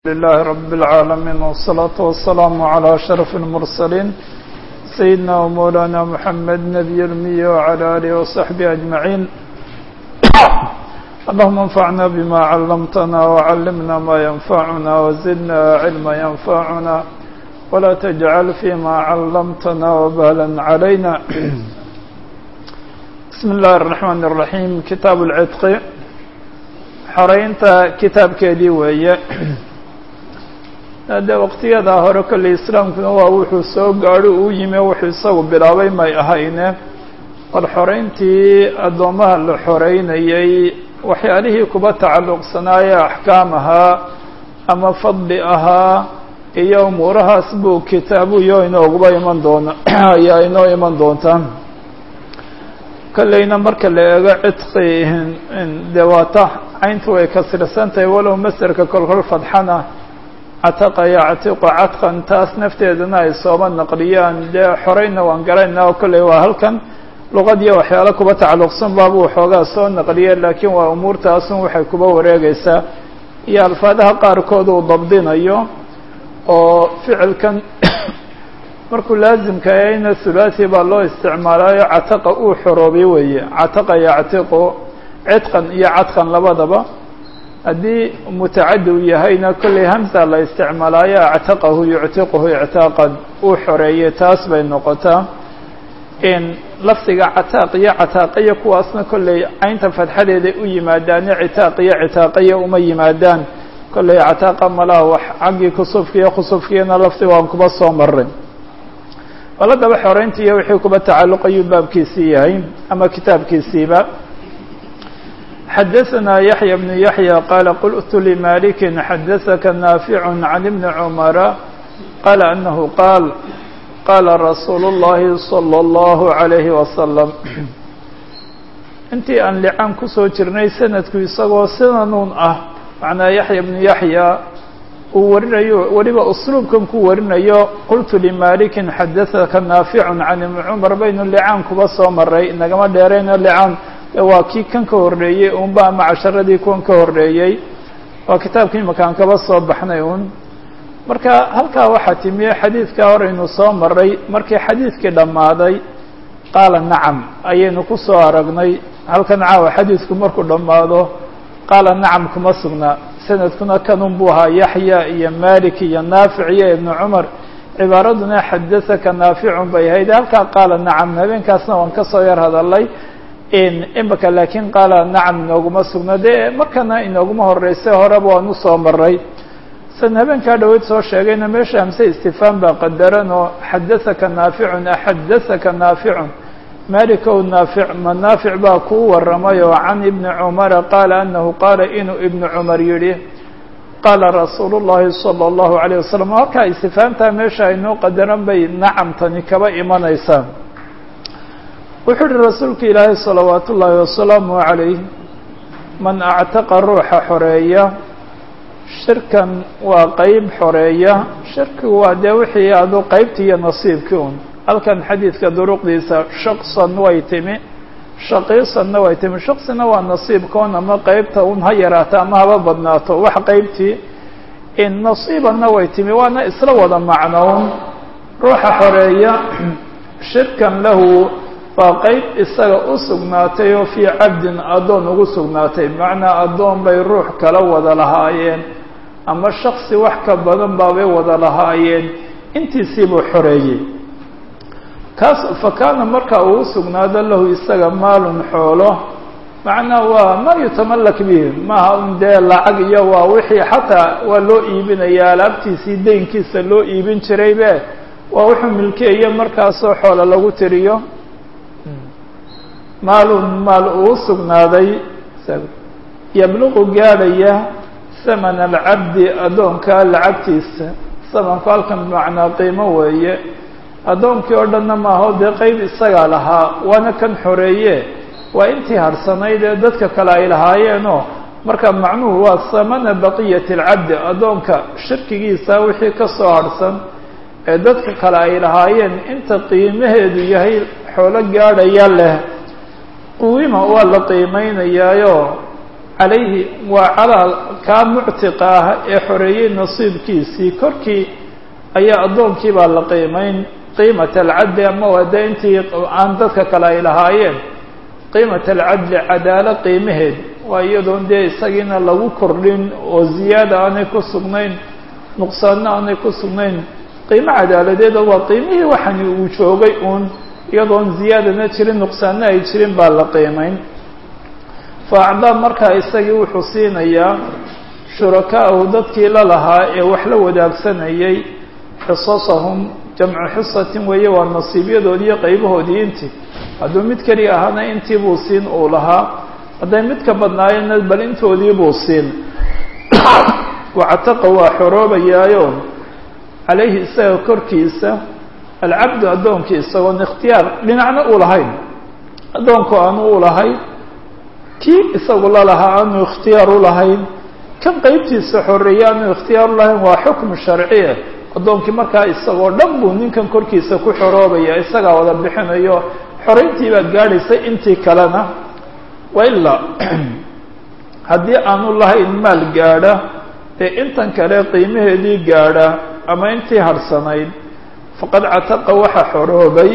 لله رب العالمين والصلاة والسلام على أشرف المرسلين سيدنا ومولانا محمد نبي المية وعلى آله وصحبه أجمعين اللهم انفعنا بما علمتنا وعلمنا ما ينفعنا وزدنا علما ينفعنا ولا تجعل فيما علمتنا وبالا علينا بسم الله الرحمن الرحيم كتاب العتق xoreynta kitaabkeedii weeye de waqtiyadaa hore kolley islaamkuna waa wuxuu soo gaadho uu yimi wuxuu isagu bilaabay may ahayne bal xoreyntii addoommaha la xoreynayay waxyaalihii kuba tacalluqsanaaye axkaam ahaa ama fadli ahaa iyo umuurahaas buu kitaabuyo inooguba iman doona ayaa inoo iman doontaa kolleyna marka la eego cidqi dee waata cayntu way kasirsan tahay walow masderka kolkol fadxana cataqa yactiqu cadqan taas nafteedana ay sooba naqliyaan dee xoreyna waan garaynaa oo kolley waa halkan luqadiyo waxyaalo kuba tacalluqsan baabuu waxoogaa soo naqliye laakiin waa umuurtaasun waxay kuba wareegaysaa iyo alfaadaha qaarkood uu dabdinayo oo ficilkan markuu laazimka yahayna thulathi baa loo isticmaalaayo cataqa uu xoroobay weeye cataqa yactiqu cidqan iyo cadqan labadaba haddii mutacadi u yahayna kolley hamsa la isticmaalaayo actaqahu yuctiquhu ictaaqan uu xoreeyey taas bay noqotaa in lafdiga cataaq iyo cataaqiya kuwaasna kolley caynta fadxadeeday u yimaadaane citaaq iyo citaaqiya uma yimaadaan kolley cataaqa malaha wax xaggii kusufkiiyo khusufkiina lafdi waan kuba soo maray baladaba xoreynta iyo wixii kuba tacalluqayuu baabkiisii yahay ama kitaabkiisiiba xadaثna yaحyى بن yaحyى qala qultu لmaliki xadaثaka naafic can ibni cmara qala anahu qaal qala rasuulu الlahi slى الlahu عalayhi wasalam intii aan licaan kusoo jirnay sanadku isagoo sidanuun ah macnaa yaحya bnu yaحya uu warinayo weliba usluubkan ku warinayo qultu limaliki xadaثaka naafic can ibni cmar baynu licaan kuba soo maray nagama dheerayno licaan waa kii kan ka horreeyey unba ama casharadii kuwan ka horreeyey waa kitaabkii makaan kaba soo baxnay un marka halkaa waxaa timiye xadiidkaa horeynu soo maray markii xadiidkii dhammaaday qaala nacam ayaynu ku soo aragnay halkan caawa xadiidku markuu dhammaado qaala nacam kuma sugnaa sanadkuna kanun buu ahaa yaxya iyo malik iyo naafic iyo ibnu cumar cibaaraduna xadaثaka naaficun bay ahayd halkaa qaala nacam habeenkaasna waan kasoo yar hadalay imika laakiin qaala nacam inooguma sugno dee markana inooguma horeyse horeba waan usoo maray san habeenkaa dhaweyd soo sheegayna meesha hamse istifhaam baa qadaran oo xadaثaka naaficun axadaثaka naaficun malikow naafic ma naafic baa kuu waramay oo can ibni cumara qaala anahu qaala inuu ibnu cumar yihi qaala rasuulu llahi salى اllahu عalيه wasalam halkaa istifhaamtaa meesha aynoo qadaran bay nacamtani kaba imanaysaa wuxuu uhi rasuulka ilaahay salawaat ullaahi wasalaamu calayh man actaqa ruuxa xoreeya shirkan waa qeyb xoreeya shirkigu waa dee wixii adu qeybtii iyo nasiibkii un halkan xadiidka duruqdiisa shaqsan way timi shaqiisanna way timi shaqsina waa nasiibkoon ama qeybta un ha yaraato ama haba badnaato wax qeybtii in nasiibanna way timi waana isla wada macnown ruuxa xoreeya shirkan lahu waa qeyb isaga u sugnaatay oo fii cabdin addoon ugu sugnaatay bimacnaa addoon bay ruux kala wada lahaayeen ama shaksi wax ka badan baabay wada lahaayeen intiisiibuu xoreeyey kaas fa kaana marka uu sugnaado lahu isaga maalun xoolo macnaa waa maa yutamallak bihi maaha un dee lacag iyo waa wixii xataa waa loo iibinaya alaabtiisii deynkiisa loo iibin jiraybe waa wuxuu milkeeye markaasoo xoola lagu tiriyo maalun maal uu sugnaaday yabluqu gaadhaya samana alcabdi addoonka lacagtiisa samanku halkan bimacnaa qiimo weeye addoonkii oo dhanna maaho dee qeyb isagaa lahaa waana kan xoreeye waa intii harsanayd ee dadka kale ay lahaayeenoo marka macnuhu waa samana baqiyati alcabdi addoonka shirkigiisa wixii ka soo harhsan ee dadka kale ay lahaayeen inta qiimaheedu yahay xoolo gaadhaya leh quwima waa la qiimeynayaayo calayhi waa calaa kaa muctiqa ah ee xoreeyey nasiibkiisii korkii ayaa addoonkii baa la qiimayn qiimata alcadli ama waa dee intii aan dadka kale ay lahaayeen qiimata alcadli cadaalo qiimaheed waa iyadoon dee isagiina lagu kordhin oo ziyaada aanay ku sugnayn nuqsaanna aanay ku sugnayn qiimo cadaaladeeda waa qiimihii waxani uu joogay uun iyadoon ziyaadana jirin nuqsaanna ay jirin baa la qiimayn fa acdaa markaa isagii wuxuu siinayaa shurakaa'ahu dadkii la lahaa ee wax la wadaagsanayay xisasahum jamcu xisatin weeye waa nasiibyadoodiiyo qaybahoodii intii hadduu mid keliya ahaana intii buu siin uu lahaa hadday mid ka badnaayeenna bal intoodii buu siin wactaqa waa xoroobayaayo calayhi isaga korkiisa alcabdu addoonkii isagoon ikhtiyaar dhinacna uu lahayn addoonku aanu u lahayn kii isagu la lahaa aanu ikhtiyaar u lahayn kan qeybtiisa xoreeye aanu ikhtiyaar u lahayn waa xukmu sharciya addoonkii markaa isagoo dhan buu ninkan korkiisa ku xoroobaya isagaa wada bixinayo xorayntii baad gaadhaysay intii kalena wailaa haddii aanu lahayn maal gaadha ee intan kale qiimaheedii gaadha ama intii harhsanayd faqad cataqa waxa xoroobay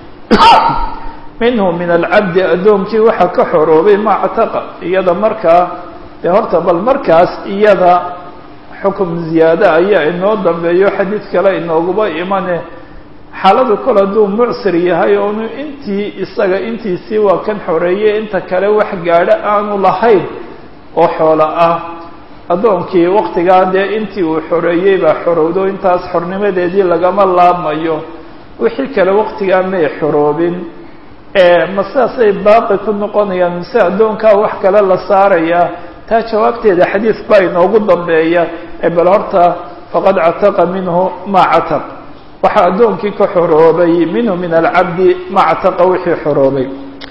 minhu min alcabdi addoonkii waxa ka xoroobay ma cataqa iyada markaa dee horta bal markaas iyada xukum ziyaada ayaa inoo dambeeyo xadiid kale inooguba imane xaaladu kol hadduu mucsir yahay oonu intii isaga intiisii waa kan xoreeyey inta kale wax gaadho aanu lahayn oo xoolo ah addoonkii waktigaa dee intii uu xoreeyey baa xorowdo intaas xornimadeedii lagama laabmayo wixii kale waktigaa may xoroobin ma sidaasay baaqi ku noqonayaan mise addoonkaa wax kale la saarayaa taa jawaabteeda xadiid baa inoogu dambeeya ee bal horta faqad cataqa minhu ma cataq waxaa addoonkii ka xoroobay minhu min alcabdi ma cataqa wixii xoroobay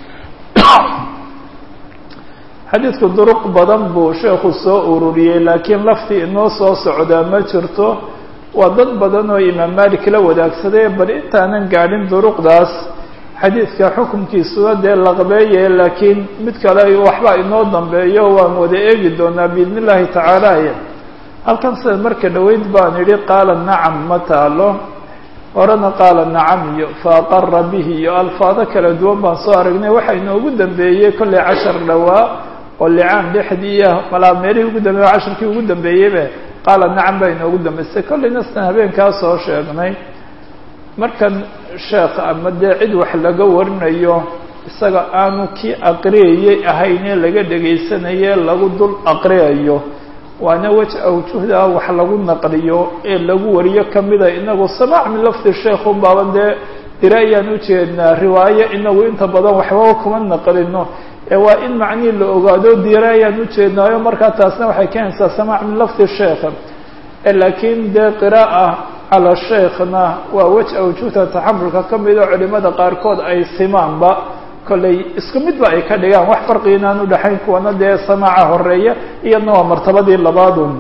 xadiidku duruq badan buu sheekhu soo ururiyey laakiin laftii inoo soo socdaa ma jirto waa dad badan oo imaam malik la wadaagsaday bal intaanan gaadhin duruqdaas xadiidka xukunkiisuna dee laqbeeye laakiin mid kale waxba inoo dambeeyo waan wada eegi doonaa biidn illahi tacaala halkan sida marka dhoweyd baan idhi qaala nacam ma taalo horena qaala nacam iyo fa aqara bihi iyo alfaado kala duwan baan soo aragnay waxa inoogu dambeeyey kollay cashar dhowaa oo licaan dhexdiiya malaa meelihii ugu dambeeye casharkii ugu dambeeyeybe qaala nacam baa inoogu dambeysay kollayna sidan habeenkaa soo sheegnay markan sheekh ama dee cid wax laga warinayo isaga aanu kii aqriyayey ahaynee laga dhegaysanaye lagu dul aqriyayo waana wej awjuhda wax lagu naqliyo ee lagu wariyo kamida inagu samaac min lafdi sheekhu baaban dee dira ayaan ujeednaa riwaayo inagu inta badan waxbaba kuma naqlino ee waa in macnihii la ogaado dira ayaan ujeednaayo markaa taasna waxay keenaysaa samaac min lafdi sheekh laakiin dee qira'a cala sheikhna waa wej awjuhda taxamulka kamida culimada qaarkood ay simaanba kollay isku midba ay ka dhigaan wax farqi inaan udhaxayn kuwana dee samaaca horeeya iyadna waa martabadii labaadun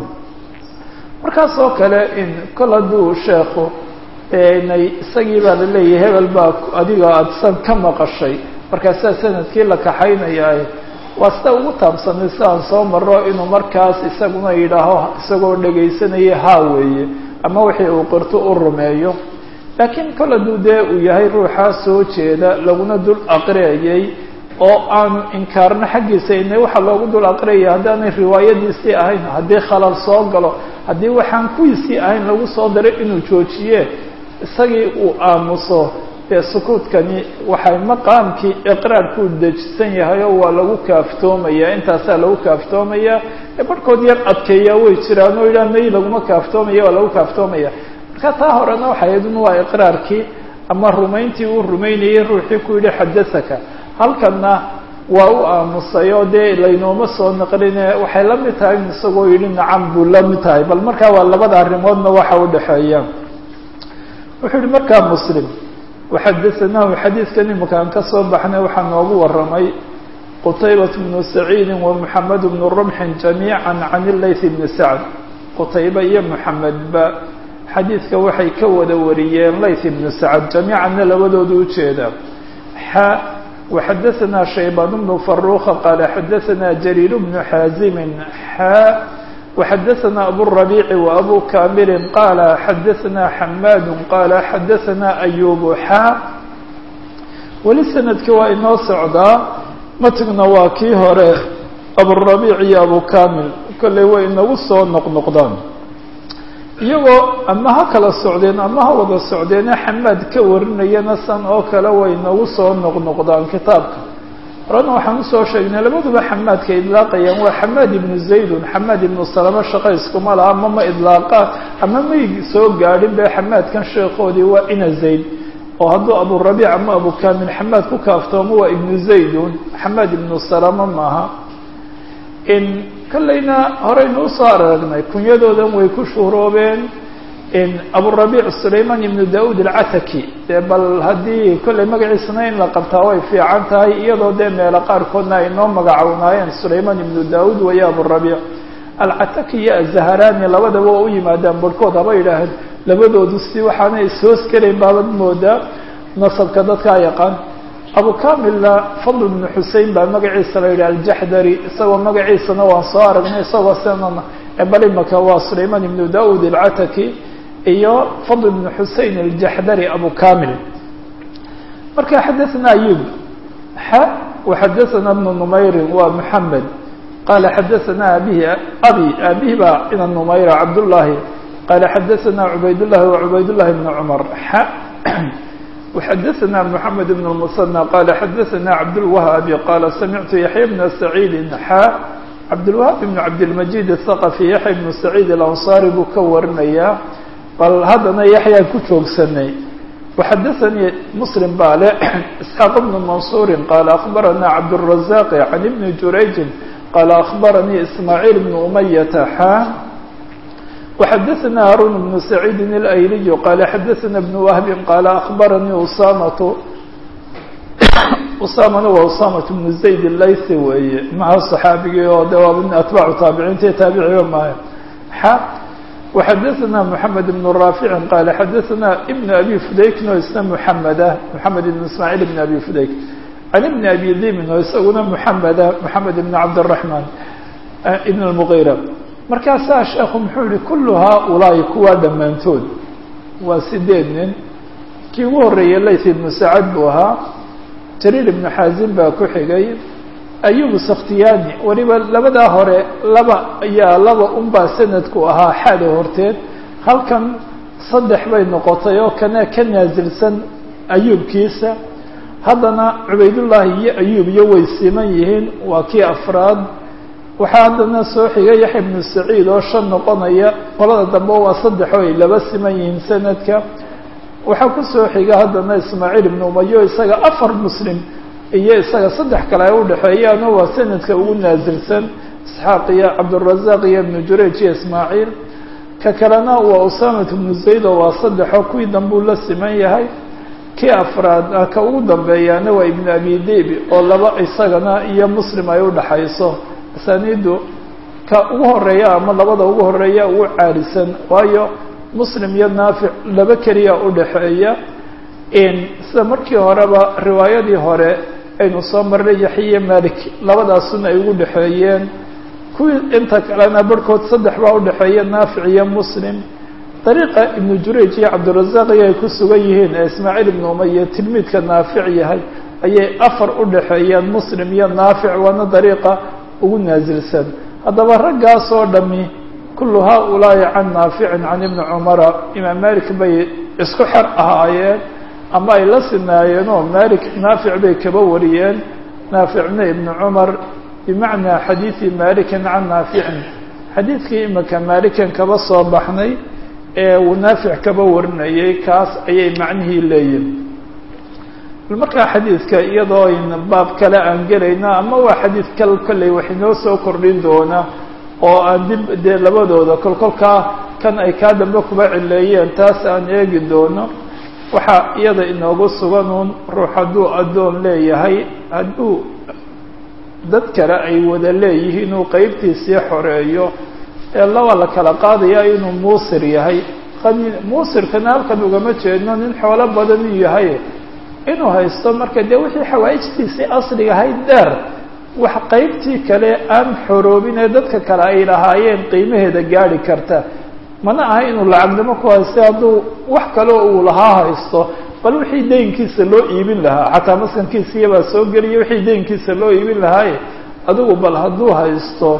markaas oo kale in kol hadduu sheekhu nay isagii baa laleeyahay hebel baa adiga aada san ka maqashay markaasaa sanadkii la kaxaynayaa waa sida ugu taabsanay sidaan soo maro inuu markaas isaguna yidhaaho isagoo dhegaysanaya haa weeye ama wixii uu qirto u rumeeyo laakiin kol hadduu dee uu yahay ruuxaa soo jeeda laguna dul aqriyayay oo aanu inkaarno xaggiisa ina waxaa loogu dul aqriyaya haddaanay riwaayadiisii ahayn haddii khalal soo galo haddii waxaan kuwiisii ahayn lagu soo daray inuu joojiye isagii uu aamuso dee sukuudkani waxay maqaamkii iqraarkuu dejisan yahay oo waa lagu kaaftoomaya intaasaa lagu kaaftoomaya barhkood yar adkeeyaa way jiraan oo yidhaha may laguma kaaftoomaya waa lagu kaaftoomaya marka taa horena waxay ahayd un waa iqraarkii ama rumayntii uu rumaynayay ruuxii ku yidhi xadasaka halkanna waa u aamusay oo dee laynooma soo naqline waxay la mid tahay in isagoo yidhi nacam buu la mid tahay bal markaa waa labada arrimoodna waxa u dhexeeya wuxuu yihi markaa muslim waxadaanahu xadiidkan imakaan ka soo baxnay waxaa noogu waramay qutaybat bnu saciidi wa moxamed bnu rumxin jamiica can ilayth bni sacd qutayba iyo moxamedba xadiidka waxay ka wada wariyeen layth ibnu sacd jamiicanna labadooda ujeeda xa وxadaثna شhaybان بن فروخ qال xadaثna جرير بن xاaزم xا وxadaثna أبوربيع وأbو كامل qال xadaثna حmاd qال xadaثna أيوب xا weli snadki waa inoo socdaa matgna waa kii hore أبوربيع iyo أbو كامل kolley way inagu soo noqnoqdaan iyagoo ama ha kala socdeen ama ha wada socdeene xamaad ka warinayana san oo kale way nagu soo noqnoqdaan kitaabka horena waxaan usoo sheegnay labaduba xamaadka idlaaqayaan waa xamaad ibnu zaydun xamaad ibnu salamo shaqa iskuma laha ama ma idlaaqaan ama may soo gaadhin be xamaadkan sheekoodii waa ina zayd oo hadduu aburabiic ama abu kamil xamaad ku kaaftoomo waa ibnu zaydun xamaad ibnu salamo maaha in kollayna horeynu usoo aragnay kunyadoodan way ku shuhroobeen in aburabiic sulayman ibnu daud alcataki dee bal haddii kollay magaciisana in la qabtaa way fiican tahay iyadoo dee meelo qaarkoodna ay noo magacawnaayeen sulayman ibnu daud waya aburabiic alcataki iyo azaharani labadaba oo u yimaadaan barhkood haba yidhaaheen labadoodu si waxaanay ishoos gelayn baabad moodaa nasabka dadkaa yaqaan abu kamilna fadl bnu xusein baa magaciisa la yidhi aljaxdari isagoo magaciisana waan soo aragnay isagoo sena bal imaka waa sulayman ibnu daud alcataki iyo fadl bnu xusein aljaxdari abu kamil marka xadaثna ayub xa waxadaثna bnu numayrin waa muxamed qala xadaثna abihi abi abihi baa ina numayra cabdullahi qala xadaثna cubayd llahi wacubayd llahi bn cumar xa وxadaثna محamed بن المثنى qال xadaثna cabdالوهaaب qال samictu yaحya بن سacيid xا cabdالوهاab بن cabdالمجيد الثqفي yaحya بن سacيid الأنصاrي buu ka warinayaa bal haddana yaحyaan ku joogsanay وxadaثnii mسلم baa le اسحاaq بن منصuر qال أخbarana cabdالرزاq عن بن jurayج qال أخbaranii إسmاعيل بن أمyة xا وxadaثna haruن بن سacيidi الأyliي qala xadaثna بن وهb qala أخbaranii usamة usamana waa usamة بن زayd الlaythi weeye maha صxaabigii oo de waa atbaacu taabiciinta taabiciga maayo xa وxadaثna محamed بن رافiع qala xadaثna بن أbي fudaykin oo isna محameda محamed بن ismاعيل بن أbي fudayk عن بن أbي dimin oo isaguna محameda محamed بن cabdالرحمن بن المغيرة markaasaa sheekhu muxuu yihi kullu haaulaa'i kuwaa dhammaantood waa sideed nin kii ugu horreeyey layth ibnu sacad buu ahaa jariir ibnu xaasin baa ku xigay ayubu sakhtiyaani weliba labadaa hore laba ayaa laba unbaa sanadku ahaa xaada horteed halkan saddex bay noqotay oo kana ka naasilsan ayuubkiisa haddana cubaydullaahi iyo ayuub iyo way siman yihiin waa kii afraad waxaa haddana soo xigay yaxya ibnu saciid oo shan noqonaya qolada dambe waa saddex oo ay laba siman yihiin sanadka waxaa kusoo xiga haddana ismaaciil ibnu umayo isaga afar muslim iyo isaga saddex kale ay udhexeeyaano waa sanadka ugu naasilsan isxaaq iyo cabdurazaaq iyo ibnu jurayj iyo ismaaciil ka kalena waa usamat ibnu zayd oo waa saddexoo kuwii dambuu la siman yahay kii afraad ka ugu dambeeyaana waa ibnu abi debi oo laba isagana iyo muslim ay udhexayso asaniidu ka ugu horeeya ama labada ugu horeeya ugu caalisan waayo muslim iyo naafic laba keliya udhaxeeya sida markii horeba riwaayadii hore aynu soo marnay yaxiya malik labadaasuna ay ugu dhexeeyeen kuwii inta kalena barhkood saddex baa udhexeeya naafic iyo muslim dariiqa ibnu jurayj iyo cabdirazaaq iyo ay ku sugan yihiin ee ismaaciil ibnu umaya tilmiidka naafic yahay ayay afar udhexeeyeen muslim iyo naafic waana dariiqa ugu naasilsan haddaba raggaas oo dhami kullu haaulaa'i can naaficin can ibni cumara imaam malik bay isku xer ahaayeen ama ay la sinaayeen oo malik naafic bay kaba wariyeen naaficna ibni cumar bimacnaa xadiidi malikin can naaficin xadiidkii imika malikan kaba soo baxnay ee uu naafic kaba warinayay kaas ayay macnihii leeyihin markaa xadiidka iyadoo ayn baab kale aan gelayno ama waa xadiid kal kolley wax inoo soo kordhin doona oo aan dib dee labadooda kolkolkaa kan ay kaa dambe kuba cileeyeen taas aan eegi doono waxaa iyada inoogu suganuun ruux hadduu addoon leeyahay hadduu dad kale ay wada leeyihiin inuu qeybtiisii xoreeyo ee laba la kala qaadaya inuu muusir yahay qani muusirkana halkan ugama jeedno nin xoolo badan uu yahay inuu haysto marka dee wixii xawaa'ijtiisii asliga ahayd dheer wax qaybtii kale aan xoroobin ee dadka kale ay lahaayeen qiimaheeda gaari karta mana aha inuu lacagnimo ku haysta hadduu wax kaleo uu lahaa haysto bal wixii deynkiisa loo iibin lahaa xataa maskankiisiiyabaa soo geliya wixii deynkiisa loo iibin lahaaye adigu bal hadduu haysto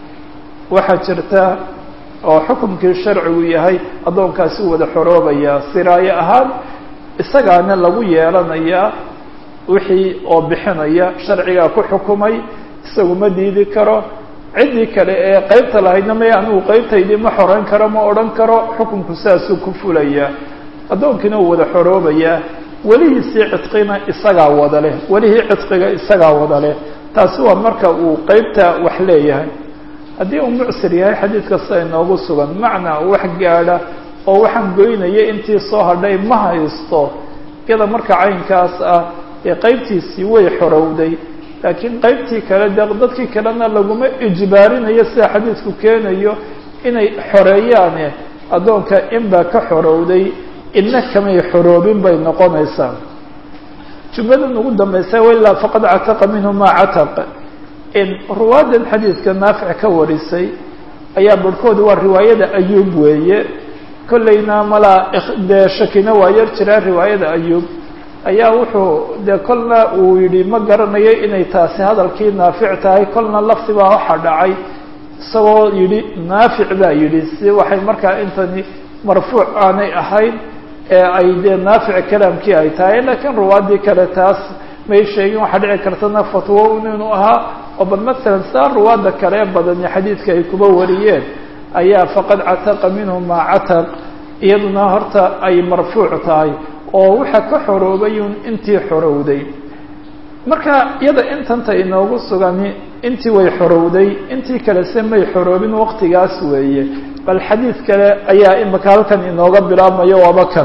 waxaa jirta oo xukumkii sharcigu yahay addoonkaasi wada xoroobayaa siraayo ahaan isagaana lagu yeelanayaa wixii oo bixinaya sharcigaa ku xukumay isagu ma diidi karo ciddii kale ee qaybta lahaydna may anigu qaybtaydii ma xoreyn karo ma odhan karo xukunku saasuu ku fulayaa addoonkiina uu wada xoroobayaa welihiisii cidqina isagaa wada leh welihii cidqiga isagaa wada leh taasi waa marka uu qaybta wax leeyahay haddii uu mucsir yahay xadiid kasta inoogu sugan macnaa wax gaadha oo waxaan goynaya intii soo hadhay ma haysto iyada marka caynkaas ah ee qaybtiisii way xorowday laakiin qaybtii kale de dadkii kalena laguma ijbaarinayo sida xadiidku keenayo inay xoreeyaane addoonka inbaa ka xorowday ina kamay xoroobin bay noqonaysaa jumladan ugu dambaysa wailaa faqad cataqa minhu maa cataq in ruwaadan xadiidka naafic ka warisay ayaa barhkood waa riwaayada ayuub weeye kollayna malaa dee shakina waa yar jiraa riwaayada ayuub ayaa wuxuu dee kolna uu yidhi ma garanayo inay taasi hadalkii naafic tahay kolna lafti baa waxa dhacay isagoo yidhi naafic baa yidhi si waxay markaa intani marfuuc aanay ahayn ee ay dee naafic kalaamkii ay tahay laakiin ruwaadii kale taas may sheegin waxaa dhici kartana fatwo inuu ahaa oo bal masalan saa ruwaadda kale badani xadiidka ay kuba wariyeen ayaa faqad cataqa minhu maa cataq iyaduna horta ay marfuuc tahay oo waxa ka xoroobayun intii xorowday marka iyada intanta inoogu sugani intii way xorowday intii kale se may xoroobin waqtigaas weeye bal xadiid kale ayaa imika halkan inooga bilaabmayo waaba kan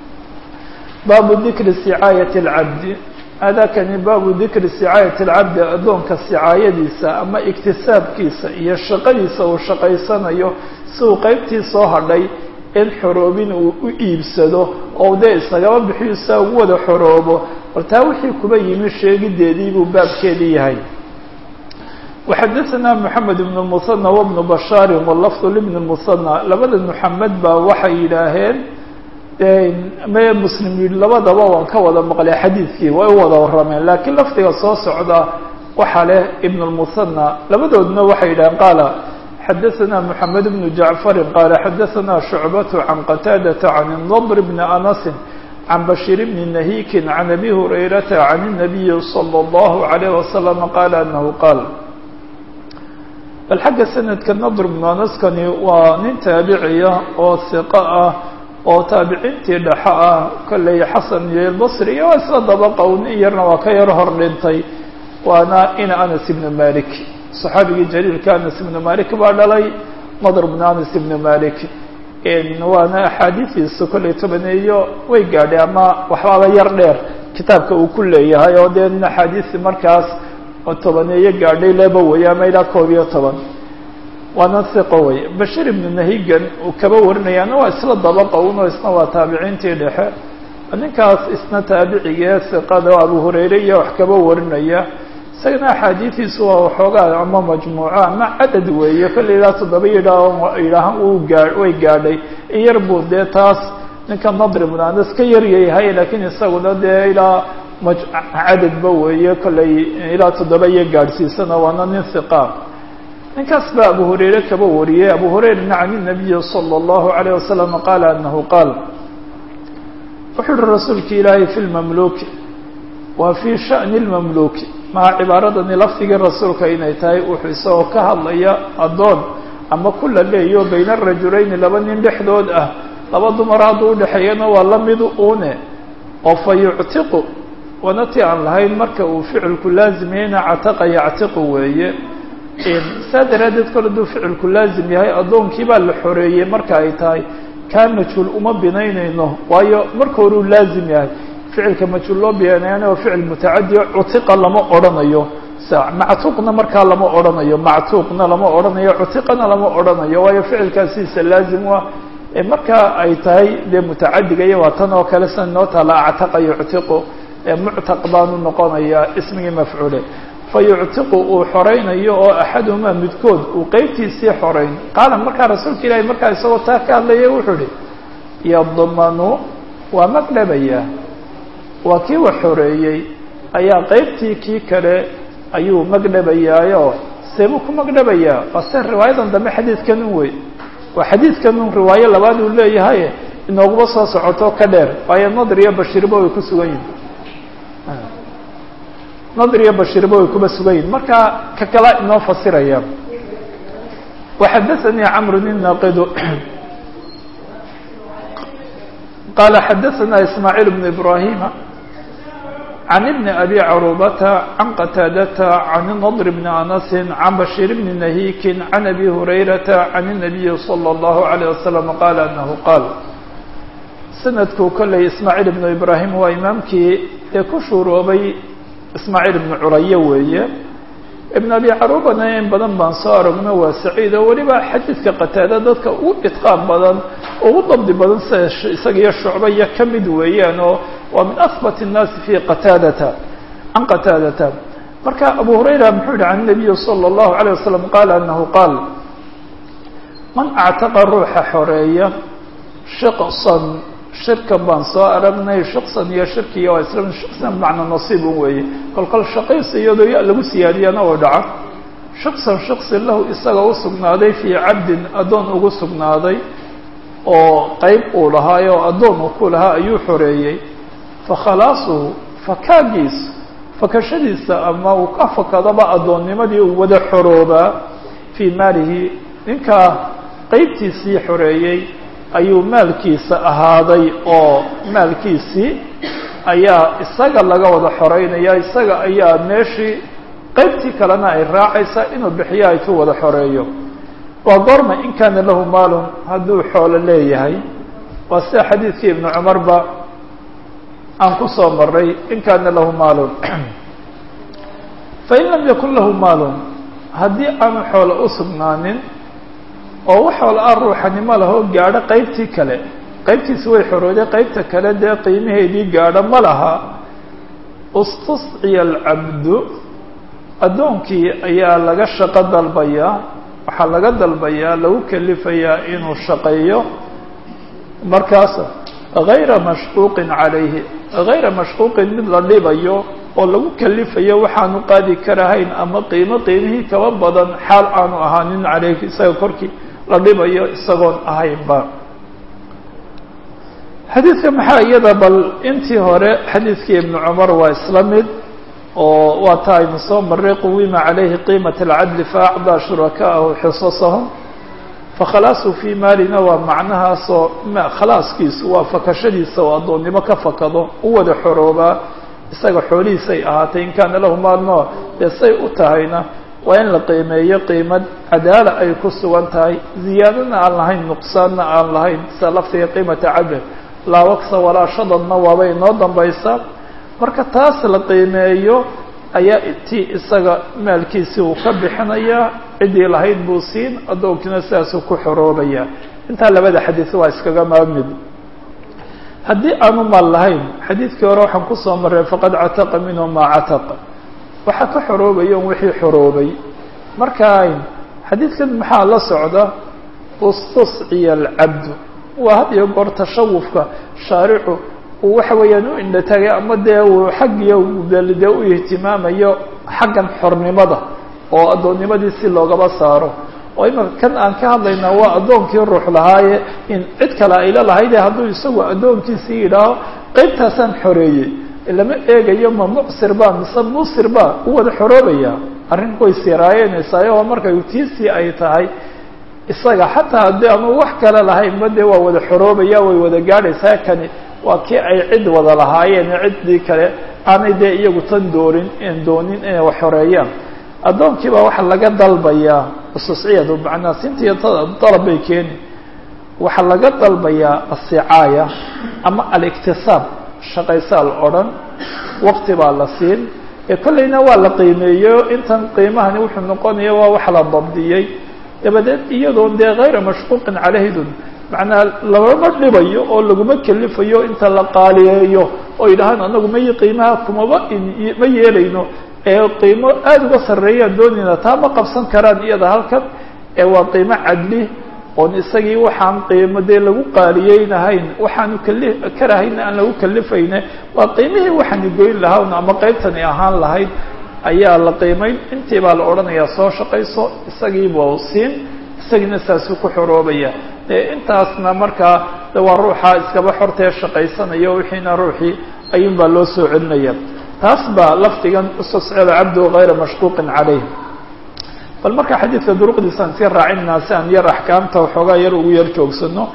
baabu dikri sicaayati alcabdi hadakani baabu dikri sicaayati alcabdi addoonka sicaayadiisa ama iktisaabkiisa iyo shaqadiisa uu shaqaysanayo si uu qaybtii soo hadhay in xoroobin uu u iibsado oo dee isagaba bixiyo saa ugu wada xoroobo bal taa wixii kuba yimi sheegideedii buu baabkeedii yahay وxadثna محamed بن المثنى وبن بشhاar واللفظ لبن المثنى labada محamed baa waxay yidhaaheen me mslim yihi labadaba waan ka wada maqlay xadiidkii way u wada warameen lakiin lafdiga soo socda waxa leh iبن المثنى labadoodna waxay yidhaheen qaala xadaثna محamed بن جaعفر qaala xadaثna شhuعبة عan qتاadة عan النضر بن أنس عن بشير بن نهيك عن أبي هريرة عن النبي صلى الله عليه وسلم قال أنه قال bal xagga sanadka nadr bnu anaskani waa nin taabiciya oo hiqo ah oo taabiciintii dhexo ah kolley xasan iyo albasri iyo waa isla dabaqa un in yarna waa ka yar hor dhintay waana ina anas ibnu malik saxaabigii jaliilka anas ibnu malik baa dhalay nadr bnu anas ibnu malik waana axaadiidiisa kolley tobaneeyo way gaadhay ama waxbaaba yar dheer kitaabka uu ku leeyahay oo dee nin axaadiisi markaas oo tobaneeyo gaadhay leba wey ama ilaa koob iyo toban waana hiqo wey bashir ibnu nahigan uu kaba warinayaana waa isla dabaqa uno isna waa taabiciintii dhexe ninkaas isna taabicigee hiqada abu hurayre iyo wax kaba warinaya isagana axaadiidiisu waa waxoogaa ama majmuuco ama cadad weeye kolley ilaa toddoba yidhaa yidhaahan uu gaa way gaadhay in yar buu dee taas ninka nadri bnu anas ka yaryayahay laakiin isaguna dee ilaa cadadba weeye kolley ilaa toddoba iyo gaadhsiisana waana nin hiqa ninkaas baa abu hurayre kaba wariyey abu hurayrana can inabiyi salى اllahu alayه wasalam qaala anahu qaal wuxuu uhi rasuulki ilaahay fi lmamluki wa fii sha'ni lmamluki maha cibaaradani lafdigii rasuulka inay tahay wuxuu isagoo ka hadlaya addoon ama kula leeyo bayna rajulayni laba nin dhexdood ah laba dumar hadduu udhexeeyana waa la mid une oo fa yuctiqu waana ti aan lahayn marka uu ficilku laazimyayna cataqa yactiqu weeye saa daraaddeed kole hadduu ficilku laazim yahay addoonkii baa la xoreeyey marka ay tahay kaa majhuul uma binaynayno waayo marka horuu laazim yahay ficilka majhuul loo binaynayana waa ficil mutacadiyo cutiqa lama odhanayo mactuuqna markaa lama odhanayo mactuuqna lama odhanayo cutiqana lama odhanayo waayo ficilkaasiisa laazim u ah markaa ay tahay dee mutacadiga iyo waa tan oo kale sida noo taala actaqa yuctiqu ee muctaq baanu noqonayaa ismigii mafcuule fa yuctiqu uu xoraynayo oo axaduhumaa midkood uu qeybtiisii xorayn qaala markaa rasuulka ilaahi markaa isagoo taa ka hadlaya wuxuu ihi yadmanu waa magdhabayaa waa kii wax xoreeyey ayaa qeybtii kii kale ayuu magdhabayaayo seebuu ku magdhabayaa waa se riwaayadan dambe xadiidkan un wey waa xadiidkan un riwaayo labaad uu leeyahay inooguba soo socoto ka dheer waayo nadr iyo bashirba way ku sugan yihin nadr iyo bashirba way kuba sugan yihin marka ka kala inoo fasiraya waxadaثanii camr الnaqidu qala xadaثana ismaaعiil بn ibrahima عن بن أbي cروبة عن qتاadة عن نضر بن أنس عن بشير بن نهيك عن أbي هريرة عن النبي صلى الله عليه وسلم قال أنه قال سندku kolley ismاعيل بن إبراهيم waa imaamkii ee ku shuuroobay ismاعيل بن curaye weeye iبن أbي caruubana in badan baan soo aragno waa saciid oo weliba xadiidka qataada dadka ugu idqaan badan ugu dabdi badan sida isaga iyo shucbaya ka mid weeyaan oo waa min ahbat الnaasi fi qataadata can qataadata marka abu hurayra muxuu yihi can الnabiyi salى الlahu عalيه wasalam qaala anahu qaal man actaqa ruuxa xoreeya shiqsan shirkan baan soo aragnay shiqsan iyo shirkiya waa isla shiqsan bimacnaa nasiib un weeye kol kol shaqays iyadoo ya lagu siyaadiyana oo dhaca shiqsan shiqsi lahu isaga u sugnaaday fii cabdin addoon ugu sugnaaday oo qeyb uu lahaay oo addoon uu ku lahaa ayuu xoreeyey fakhalaasuhu fakaagiisa fakashadiisa ama uu ka fakadaba addoonnimadii uu wada xoroobaa fii maalihi ninkaa qeybtiisii xoreeyey ayuu maalkiisa ahaaday oo maalkiisii ayaa isaga laga wada xoreynaya isaga ayaa meeshii qeybtii kalena ay raacaysaa inuu bixiyo ay ku wada xoreeyo waa goorma in kaana lahu maalun hadduu xoolo leeyahay waa sida xadiidkii ibnu cumarba aan ku soo maray in kaana lahu maalun fain lam yakun lahu maalun haddii aanu xoolo u sugnaanin oo wax xoolo ah ruuxanimo lahoo gaadho qeybtii kale qeybtiisi way xorooday qeybta kale dee qiimaheedii gaadho ma laha istusciya alcabdu addoonkii ayaa laga shaqo dalbayaa waxaa laga dalbayaa lagu kelifayaa inuu shaqeeyo markaas gayra mashquuqin calayhi gayra mashquuqin mid la dhibayo oo lagu kelifayo waxaanu qaadi karahayn ama qiimo qiimihii kaba badan xaal aanu ahaanin caleyhi isaga korkii la dhibayo isagoon ahaynba xadiidka maxaa iyada bal intii hore xadiidkii ibnu cumar waa isla mid oo waa ta aynu soo maray quwima calayhi qiimat alcadli faacdaa shurakaahu xisasahum fakhalaasu fii maalina waa macnahaasoo khalaaskiisu waa fakashadiisa oo addoonnimo ka fakado u wada xoroobaa isaga xoolihiisay ahaatay in kaana lahu maalno dee say u tahayna waa in la qiimeeyo qiimad cadaala ay ku sugan tahay ziyaadana aan lahayn nuqsaanna aan lahayn sida laftiga qiimata cadl laa waksa walaa shadadna waaba inoo dambaysaa marka taas la qiimeeyo ayaa tii isaga maalkiisii uu ka bixinayaa ciddii lahayd buu siin addoonkiina sidaasuu ku xoroobaya intaa labada xadiis waa iskaga maamid haddii aanu maal lahayn xadiidkii hore waxaan kusoo marray faqad cataqa minhu maa cataqa waxaa ka xoroobaya un wixii xoroobay marka xadiidkan maxaa la socda istusciya alcabdu waa had iyo goor tashawufka shaaricu uu waxa weeyaan u indhatagay ama dee uu xaggiyo dee u ihtimaamayo xaggan xornimada oo addoonnimadii si loogaba saaro oo imaka kan aan ka hadlaynaa waa addoonkii ruux lahaaye in cid kale ayla lahayde hadduu isagu addoonkiisii yidhaaho qeybtaasaan xoreeyey lama eegayo ma mucsir ba mise muusir ba u wada xoroobaya arrin way siraayeynaysaa oo markay tiisii ay tahay isaga xataa haddii aanu wax kale lahaynba dee waa wada xoroobaya way wada gaadhaysaa kani waa kii ay cid wada lahaayeen ciddii kale aanay dee iyagu tan doorin doonin inay wax xoreeyaan addoonkii baa waxaa laga dalbayaa ususciyadu macnaa sintiiyo dalab bay keeni waxaa laga dalbayaa asicaaya ama aliktisaab shaqaysaa la odhan waqti baa la siin ee kollayna waa la qiimeeyo intan qiimahani wuxuu noqonaya waa wax la dabdiyey dabadeed iyadoo dee hayra mashquuqin calaydun macnaa lagama dhibayo oo laguma kelifayo inta la qaaliyeeyo oo yidhahaan anagu may qiimaha kumaba ma yeelayno ee qiimo aada uga sarreeyaan doonayna taa ma qabsan karaan iyada halkan ee waa qiimo cadli oon isagii waxaan qiimo dee lagu qaaliyeynahayn waxaanu kali karahayna aan lagu kalifayne waa qiimihii waxaani goyn lahaa ama qaybtani ahaan lahayd ayaa la qiimayn intii baa la odhanayaa soo shaqayso isagiiba siin isagiina saasuu ku xoroobaya dee intaasna markaa de waa ruuxa iskaba xortee shaqaysanayo wixiina ruuxii ayuun baa loo soo celinaya taas baa lafdigan ustascila cabdu gayra mashquuqin calayh bal marka xadiidka duruqdiisaan sii raacinaa si aan yar axkaamta waxoogaa yar ugu yar joogsano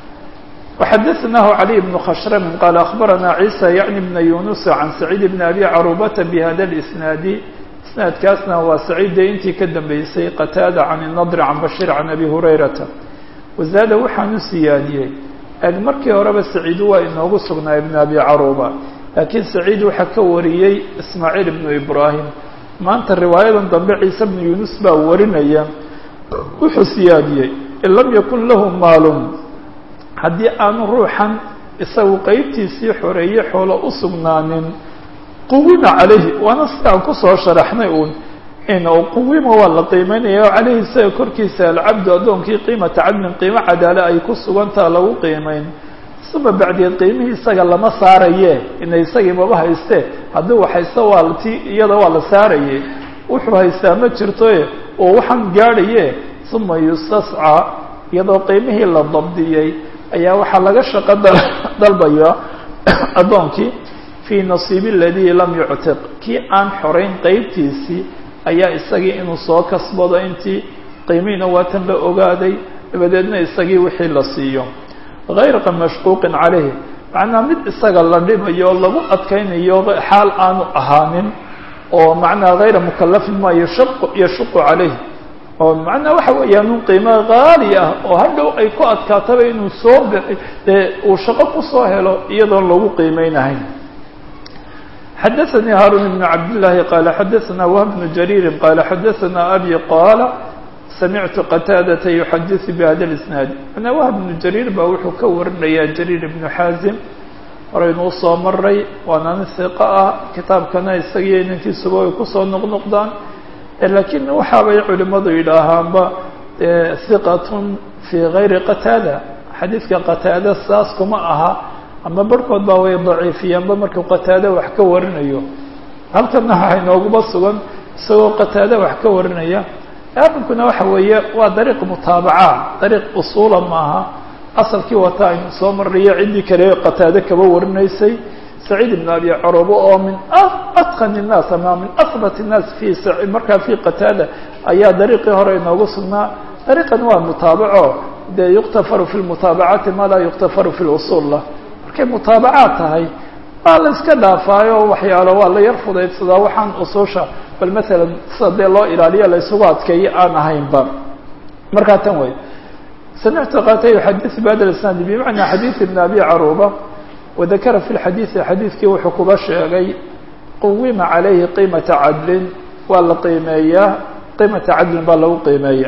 وxadثnaه علي بن khشhrm qال أخبرnا عيسى yعnي بن يuنس عن سعيد بن أbي cروبة بhda الإسناaد isناadkaasna waa سعيid dee intii ka dambeysay qتاadة عن النضر عن بشير عن أbي هريرةa وزاad waxaan u siyaadiyey eg markii horeba سعيid waa inoogu sugnaa بن أbي cروبة lakiin سعيid waxaa ka wariyey إسماعيل بن إبراهيم maanta riwaayadan dambe ciise بن يuنس baa warinaya wuxuu siyaadiyey in lam ykun lahu maal haddii aanu ruuxan isagu qeybtiisii xoreeye xoolo u sugnaanin quwima calayhi waana sidaan kusoo sharaxnay uun in quwima waa la qiimeynaya o calayhi isaga korkiisa alcabdu addoonkii qiimata cadlin qiimo cadaale ay ku sugantaha lagu qiimeyn uma bacdeed qiimihii isaga lama saaraye ina isagii maba hayste haddii wax haysta waa ti iyada waa la saaraye wuxuu haystaa ma jirtoe oo waxaan gaadhaye uma yustascaa iyadoo qiimihii la dabdiyey ayaa waxaa laga shaqo dalbaya addoonkii fii nasiibi aladii lam yuctiq kii aan xorayn qeybtiisii ayaa isagii inuu soo kasbado intii qiimihiina waatan la ogaaday dabadeedna isagii wixii la siiyo hayra mashquuqin calayhi macnaa mid isaga la dhibayo oo lagu adkaynayo xaal aanu ahaanin oo macnaa hayra mukalafin ma yashuqu calayh oo macnaa waxa weeyaan un qiimo haali ah oo hadhow ay ku adkaataba inuu soo bixi dee uu shaqo kusoo helo iyadoon lagu qiimeynahayn xadaثnي haarun بن cabd لlahi qala xadaثna whb بن jarيiri qala xadaثna abi qala samictu qataadata yuxadiثu bhada اisnaad manaa whb بnu jariir baa wuxuu ka warinayaa jariir ibnu xaazim horeynuu soo maray waana nin hiqo ah kitaabkana isagiyo inankiisuba ay kusoo noqnoqdaan lakiin waxaabay culimadu yidhaahaanba hiqatun fii gayri qataada xadiidka qataada saas kuma aha ama barhkood baa way daciifiyaanba markuu qataada wax ka warinayo halkana waxa inooguma sugan isagoo qataada wax ka warinaya arrinkuna waxa weeye waa dariiq mutaabaca dariiq usuula maaha asalkii wata aynu soo marnayo ciddii kale qataade kaba warinaysay سعيد بن أبي cروبة oo min أتقن الناس ama min أثبت الناس في markaa في qتاadة ayaa dariiqii hore inoogu sugnaa dariiqan waa mutaabaco dee يkتفر في المتaaبعaati ma laa يkتفر في الأصuل lah markay mutaabacaad tahay waa la iska dhaafaayo waxyaalo waa la yar fudaydsadaa waxaan usuusha bal mثalا sida dee loo ilaaliyo la isugu adkeeyo aan ahaynba markaa tan wey سمعت qاta يحadiث بhda الاسناaد بمعنى xadيث بن أبي cروبة وذakra في الxadiiثi xadiidkii wuxuu kuba sheegay quwima عalayhi qiimaةa cadlin waa la qiimeeyaa qiimaةa cadlin baa lagu qiimeeya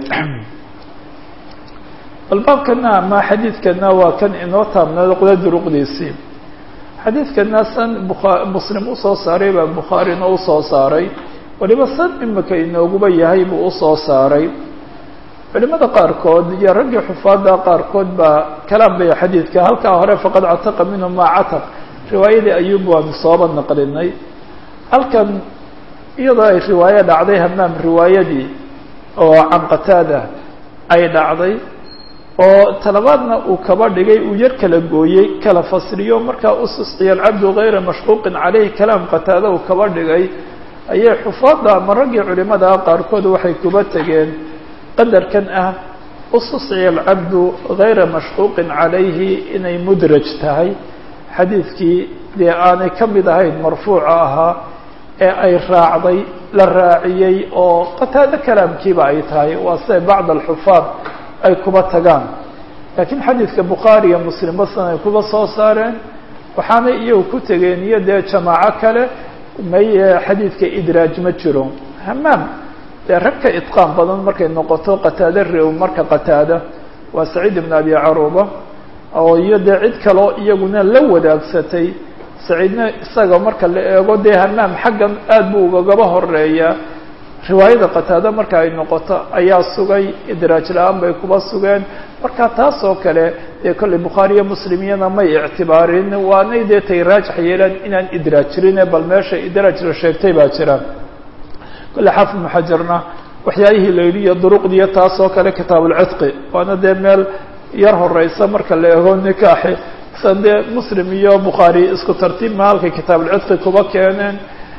bal baabkana ama xadiidkana waa kan inoo taabnado quda duruqdiisii xadiidkana san bua muslim usoo saaray baa bukhaarina usoo saaray waliba san imika inooguba yahay buu usoo saaray culimada qaarkood iyo raggii xufaada qaarkood baa kalaam bay xadiidka halkaa hore faqad cataqa minhu maa cataq riwaayadii ayuub waanu sooba naqlinay halkan iyadoo ay riwaayo dhacday hamaam riwaayadii oo can qataada ay dhacday oo talabaadna uu kaba dhigay uu yar kala gooyey kala fasriyo markaa ususciya alcabdu gayra mashquuqin caleyhi kalaam qataada uu kaba dhigay ayay xufaada ama raggii culimada qaarkood waxay kuba tegeen qadarkan ah ususciya alcabdu gayra mashquuqin calayhi inay mudraj tahay xadiidkii dee aanay ka mid ahayn marfuuca ahaa ee ay raacday la raaciyey oo qataado kalaamkiiba ay tahay waa siday bacd alxufaad ay kuba tagaan laakiin xadiidka bukhaari iyo muslim basan ay kuba soo saareen waxaanay iyagu ku tegeen iyo dee jamaaco kale may xadiidka idraaj ma jiro hamaam dee rag ka idqaan badan markay noqoto qataado rew marka qataada waa saciid ibn abi caruba oo iyo dee cid kaleo iyaguna la wadaagsatay saciidna isaga marka la eego dee hamaam xaggan aad buu ugagaba horeeyaa riwaayada qataada marka ay noqoto ayaa sugay idraaj la-aan bay kuba sugeen marka taas oo kale dee kolley bukhaariyo muslimiyana may ictibaarin waanay dee tay raajix yeelaan inaan idraaj jirine bal meesha idraaj la sheegtay baa jira kolley xaafid ibnu xajarna waxyaabihii la yidhi iyo duruqdiiyo taas oo kale kitaabulcidqi waana dee meel yar horeysa marka la eego nikaaxi sa dee muslim iyo bukhaari isku tartiib ma halkay kitaabulcidqi kuba keeneen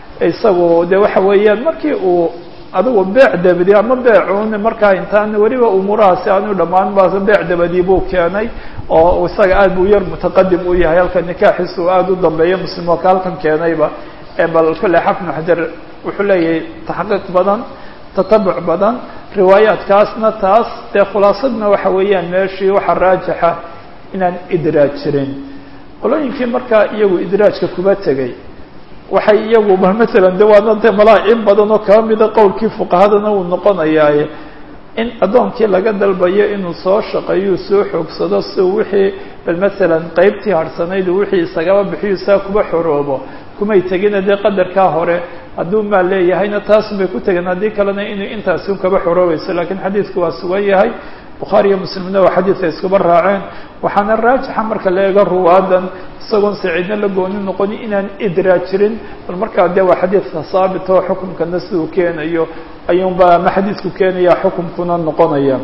isagu de waxa weeyaan markii uu adigu beec dabadi ama beecun markaa intaan weliba umuurahaasi aanu dhammaan ba beec dabadii buu keenay oo isaga aad buu yar mutaqadim u yahay halka nikaaxiisa uu aada u dambeeya muslim oo ka halkan keenayba bal kolley xafnu xajar wuxuu leeyahay taxqiiq badan tatabuc badan riwaayaadkaasna taas dee khulaasadna waxa weeyaan meeshii waxaa raajixa inaan idraaj jirin qolooyinkii markaa iyagu idraajka kuba tegay waxay iyagu ba masalan de waana de malaa in badan oo kaba mida qowlkii fuqahadana uu noqonayaaye in addoonkii laga dalbayo inuu soo shaqeeyo soo xoogsado si wixii bal masalan qeybtii harhsanayd wixii isagaba bixiyo saa kuba xoroobo kumay tegina dee qadarkaa hore hadduu maal leeyahayna taasun bay ku tegeen haddii kalena inay intaasi un kaba xoroobayso lakiin xadiidku waa sugan yahay bukhaari iyo muslimna waa xadiidka iskuba raaceen waxaana raajixa marka la eego ruwaadan isagoon saciidna la gooni noqoni inaan idraaj jirin bal markaa de waa xadiidka saabit oo xukumkana siduu keenayo ayuunba ama xadiidku keenaya xukumkuna noqonaya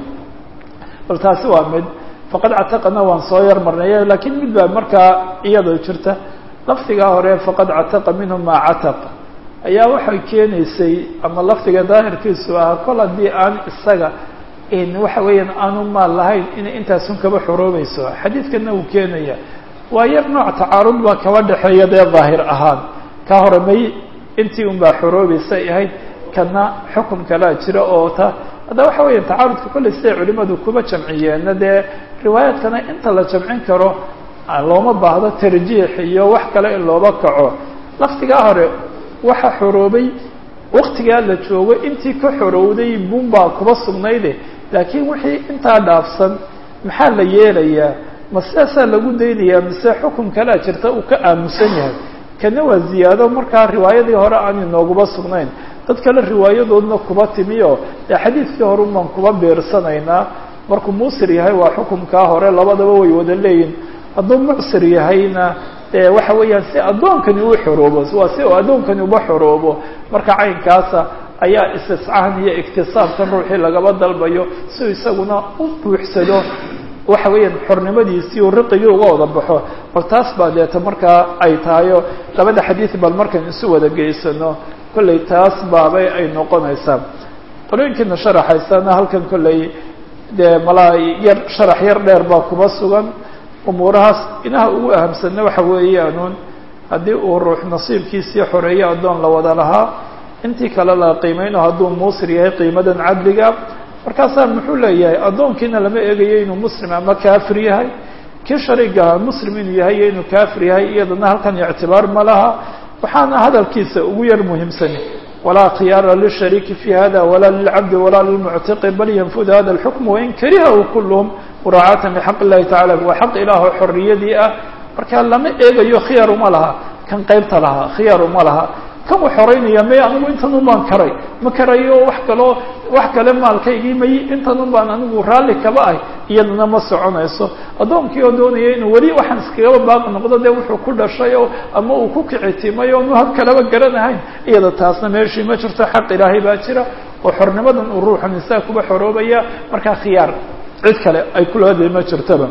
bal taasi waa mid faqad cataqana waan soo yar marnay lakiin mid baa markaa iyadoo jirta lafdigaa hore faqad cataqa minhu maa cataq ayaa waxay keenaysay ama lafdiga daahirkiisu ahaa kol haddii aan isaga waxa weeyaan aanu maal lahayn inay intaasun kaba xoroobayso xadiidkana uu keenaya waa yar nooc tacaarud baa kaba dhexeeya dee daahir ahaan ka hore may intii un baa xoroobaysay ahayd kana xukum kalaa jira oo ta hadda waxa weya tacaarudka kolley siday culimadu kuba jamciyeenna dee riwaayaadkana inta la jamcin karo looma baahdo tarjiix iyo wax kale in looba kaco laftigaa hore waxa xoroobay waktigaa la joogo intii ka xorowday bunbaa kuba sugnayde laakiin wixii intaa dhaafsan maxaa la yeelayaa ma sidaasaa lagu daynayaa mise xukum kalaa jirta uu ka aamusan yahay kana waa ziyaado markaa riwaayadii hore aan inooguba sugnayn dad kale riwaayadoodna kuba timiyo dee xadiidkii hore unbaan kuba beersanaynaa markuu muusir yahay waa xukumkaa hore labadaba way wada leeyihin hadduu mucsir yahayna de waxa weeyaan si addoonkani u xoroobo waa si uu addoonkani uba xoroobo marka caynkaasa ayaa istiscahan iyo iktisaabkan ruuxii lagaba dalbayo si uu isaguna u buuxsado waxa weeyaan xornimadiisii uu riqigii uga wada baxo bal taas baa deeta markaa ay tahayo labada xadiid bal markaan isu wada geysano kolley taas baabay ay noqonaysaa qolooyinkiina sharaxaysana halkan kolley dee malaa yar sharax yar dheer baa kuba sugan umuurahaas inaha ugu ahamsanna waxa weeyaanuun haddii uu ruux nasiibkiisii xoreeyo addoon la wada lahaa intii kale la qiimeyno hadduu muusir yahay qiimadan cadliga markaasaa muxuu leeyahay addoonkiina lama eegayo inuu muslim ama kaafir yahay kii shariigaha muslim inuu yahay iyo inuu kaafir yahay iyadana halkan ictibaar ma laha waxaana hadalkiisa ugu yar muhiimsani walaa khiyaara lishariiki fi hada walaa lilcabdi walaa lilmuctiqi bal yanfud hada alxukm wain karihahu kulluhum muraacatan lixaq illahi tacala waa xaq ilaahoo xorriyadii ah marka lama eegayo khiyaar uma laha kan qaybta lahaa khiyaar uma laha kan u xoreynaya may anigu intan un baan karay ma karayo wax kaloo wax kale maalkaygii may intan un baan anigu raalli kaba ah iyadana ma soconayso addoonkii oo doonaya inuu weli waxaan iskagaba baaqi noqdo dee wuxuu ku dhashay oo ama uu ku kicitimay o nu hab kaleba garanahayn iyada taasna meeshii ma jirto xaq ilaahay baa jira oo xornimadan uu ruuxu nisaa kuba xoroobaya markaa khiyaar cid kale ay kulahada ma jirtaba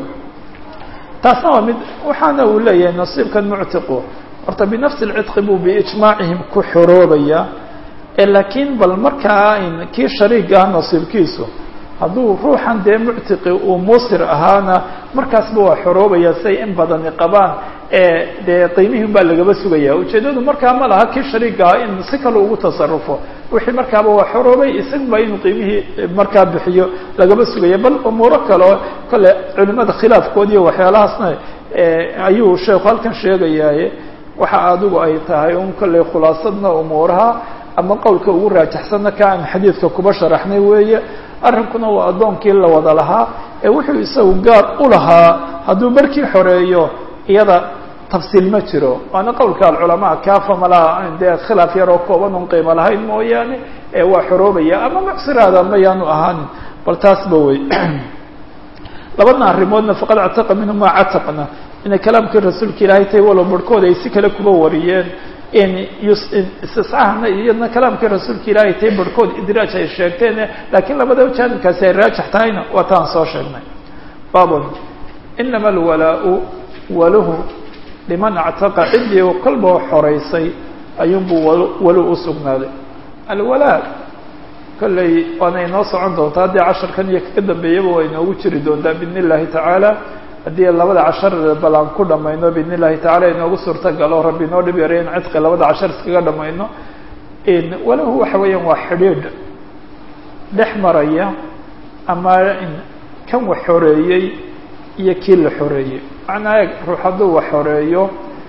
taasna waa mid waxaana uu leeyahay nasiibkan muctiqu horta binafsi lcidqi buu biijmaacihim ku xoroobaya laakiin bal markaa kii shariigaah nasiibkiisu hadduu ruuxan dee muctiqi uu muusir ahaana markaasba waa xoroobaya say in badani qabaan dee qiimihin baa lagaba sugaya ujeeddadu markaa ma laha kii shariigaha in si kale ugu tasarufo wixii markaaba waa xoroobay isagba inuu qiimihii markaa bixiyo lagaba sugaya bal umuuro kaleo kale culimada khilaafkood iyo waxyaalahaasna ayuu sheekhu halkan sheegayaaye waxa adigu ay tahay un kolley khulaasadna umuuraha ama qowlka ugu raajaxsanna ka aan xadiidka kuba sharaxnay weeye arrinkuna waa addoonkii la wada lahaa ee wuxuu isagu gaar u lahaa hadduu barkii xoreeyo iyada tafsiil ma jiro waana qowlka alculamaa kaafa malaha dee khilaaf yaroo kooban un qiimo lahayn mooyaane ee waa xoroobaya ama mucsiraada mayaanu ahaanin bal taasba wey labadna arrimoodna faqad cataqa minhu maa cataqna inay kalaamkii rasuulka ilaahay tahay walow barhkooda ay si kale kuba wariyeen in istiscahna iyadna kalaamkii rasuulka ilaahay tahay barhkood idraaj ay sheegteen laakiin labada jaanibkaasi ay raajax tahayna waa taan soo sheegnay babon inama alwalaau waluhu liman actaqa ciddii kolba xoraysay ayuunbuu walu u sugnaaday alwalaa kolley waana inoo socon doontaa haddii casharkan iyo kaga dambeeyaba waa inoogu jiri doontaa biidn illahi tacaala haddii labada cashar bal aan ku dhamayno biidn illahi tacala inoogu suurtagalo rabbi inoo dhib yaray in cidqi labada cashar iskaga dhamayno walahu waxa weeyaan waa xidhiidh dhex maraya ama kan wax xoreeyey iyo kii la xoreeyey macnaa eeg ruux hadduu wax xoreeyo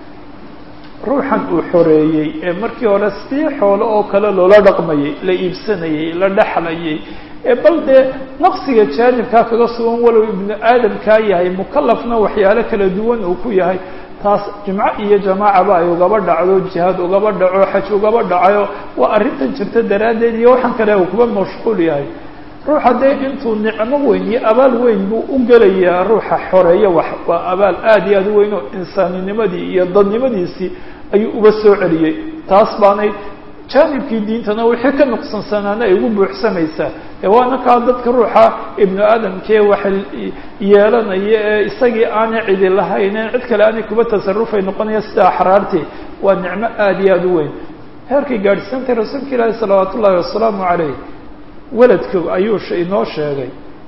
ruuxan uu xoreeyey ee markii hore sii xoolo oo kale loola dhaqmayay la iibsanayey la dhexlayay ee bal dee naqsiga jaanibkaa kaga sugan walow ibnu aadamkaa yahay mukalafna waxyaalo kala duwan uu ku yahay taas jimco iyo jamaacaba ay ugaba dhacdo jihaad ugaba dhaco xaj ugaba dhacayo waa arrintan jirta daraaddeed iyo waxaan kale uu kuba mashquul yahay ruuxa dee intuu nicmo weyn iyo abaal weyn buu u gelayaa ruuxa xoreeya wax waa abaal aada iyo aada u weyn oo insaaninimadii iyo dadnimadiisii ayuu uba soo celiyey taas baanay jaanibkii diintana wixii ka nuqsansanaana ay ugu buuxsamaysaa ee waana kaa dadka ruuxa ibnu aadamkee waxa yeelanaya ee isagii aanay cidi lahayn in cid kale aanay kuba tasarufay noqonaya sida axraartii waa nicmo aada iyo aada u weyn heerkay gaadhsiintay rasuulka ilaahi salawaat ullaahi wasalaamu calayh weladka ayuu inoo sheegay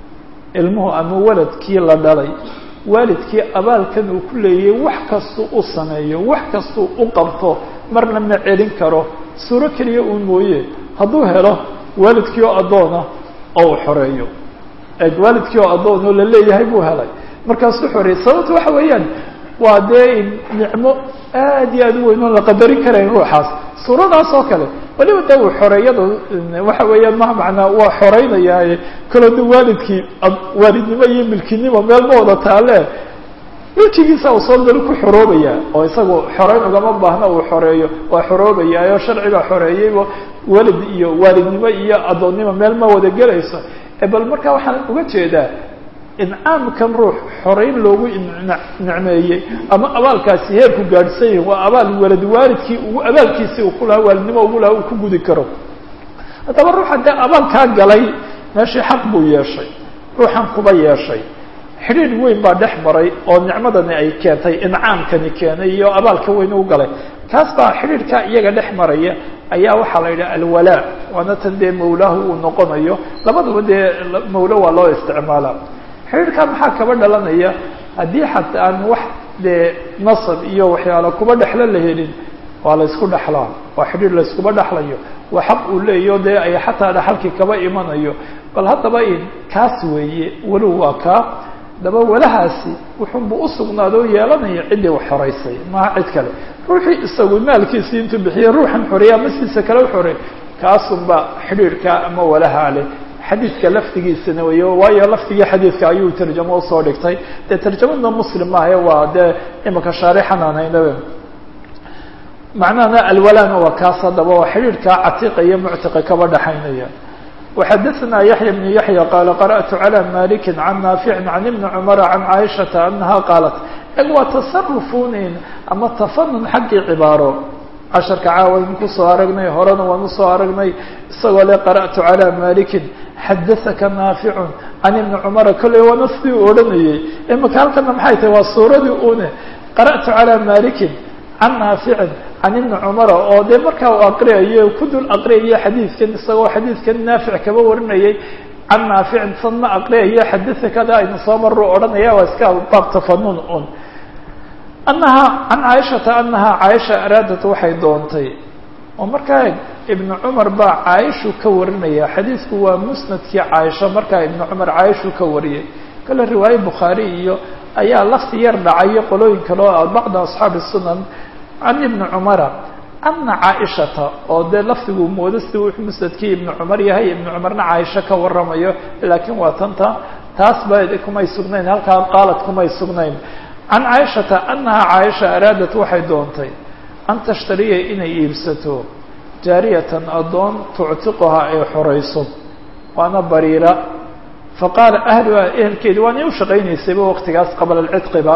ilmuhu ama weladkii la dhalay waalidkii abaalkan uu ku leeyay wax kastuu u sameeyo wax kastuu u qabto marna ma celin karo suuro keliya uun mooye hadduu helo waalidkii oo addoona oo uu xoreeyo eeg waalidkii oo addoon oo la leeyahay buu helay markaasuu xoreeyey sababta waxa weeyaan waa dee nicmo aad iyo aad u weyn oon la qadarin karayn ruuxaas suuradaas oo kale waliba de uu xoreeyada waxa weeyaan ma macnaa waa xoreynayaaye kalo de waalidkii waalidnimo iyo milkinimo meel ma wada taale milkigiisa uu soo dali ku xoroobaya oo isagu xoreyn ugama baahna uu xoreeyo waa xoroobayaayo sharciga xoreeyeyba walid iyo waalidnimo iyo addoonnimo meel ma wada gelayso bal marka waxaan uga jeedaa incaamkan ruux xoreyn loogu nicmeeyey ama abaalkaasi heerku gaadhsan yahi waa abaal walad waalidkii ugu abaalkiisii uu ku lahaa waalidnimo ugu lahaa uu ku gudi karo haddaba ruuxa dee abaalkaa galay meeshii xaq buu yeeshay ruuxan kuba yeeshay xidhiidh weyn baa dhex maray oo nicmadani ay keentay incaamkani keenay iyo abaalka weyn u galay kaas baa xidhiidhkaa iyaga dhex maraya ayaa waxaa la yidhaha alwalaa waana tan dee mawlaahu uu noqonayo labadaba dee mawlo waa loo isticmaalaa xidhiidhkaa maxaa kaba dhalanaya haddii xataa aan wax dee nasab iyo waxyaalo kuba dhexlo la helin waa la ysku dhexlaa waa xidhiidh la yskuba dhexlayo waa xaq uu leeyaho dee ay xataa dhaxalkii kaba imanayo bal haddaba in kaas weeye walow waa kaa daba walahaasi wuxuunbuu usugnaado o yeelanaya ciddii wax xoraysay maha cid kale ruuxii isagu maalkiisii intuu bixiye ruuxan xoreeya ama sidiisa kale u xoreey kaasunba xidhiidhka ama walahaa leh xadiidka lafdigiisana wey waayo lafdigii xadiidka ayuu tarjamo usoo dhigtay dee tarjamada muslim maahae waa dee imika shaarixan aan haynabe macnahana alwalana waa kaas haddaba waa xidhiidhkaa catiiqa iyo muctiqa kaba dhaxaynaya وxadثna yaحyى بن yaحyى qال قرأت عlى مالك عن ناaفع عن بن cمر عن عائشhaةa أنها qاaلت eg waa تصرفunin ama تفنن xaggii cibaaro casharka caawaynu kusoo aragnay horena waan usoo aragnay isagoo le قرأت عlى مالك xadaثka ناaفع عن بن cمر kolley waana sidii u odhanayey imika halkana maxay tahay waa suuradii une قرأت عlى مالك can naaficin can ibni cumara oo dee markaa uu aqriyayo ku dul aqriyayo xadiidkan isagoo xadiidkan naafic kaba warinayay can naaficin san ma aqriyayo xadada kada aynu soo maro odhanaya waa iska baab tafanun un anaha can caaishata anaha caaisha araadat waxay doontay oo markaa ibnu cumar baa caaishu ka warinaya xadiidku waa musnadkii caaisha markaa ibnu cumar caaishu ka wariyay kale riwaaye bukhaari iyo ayaa lafti yar dhacayo qolooyin kale oo bacda asxaabi sunan can ibni cumara ana caaishata oo dee lafdiguu moodo sidii wuxuu musnadkii ibnu cumar yahay ibnu cumarna caaisha ka waramayo laakiin waa tanta taas ba kumay sugnayn halkaa qaalad kumay sugnayn can caaishata anaha caaisha araadat waxay doontay an tashtariya inay iibsato jaariyatan addoon tuctiquhaa ay xorayso waana bariira faqaala ahluhaa ehelkeedi waanay u shaqaynaysayba waqtigaas qabla alcidqiba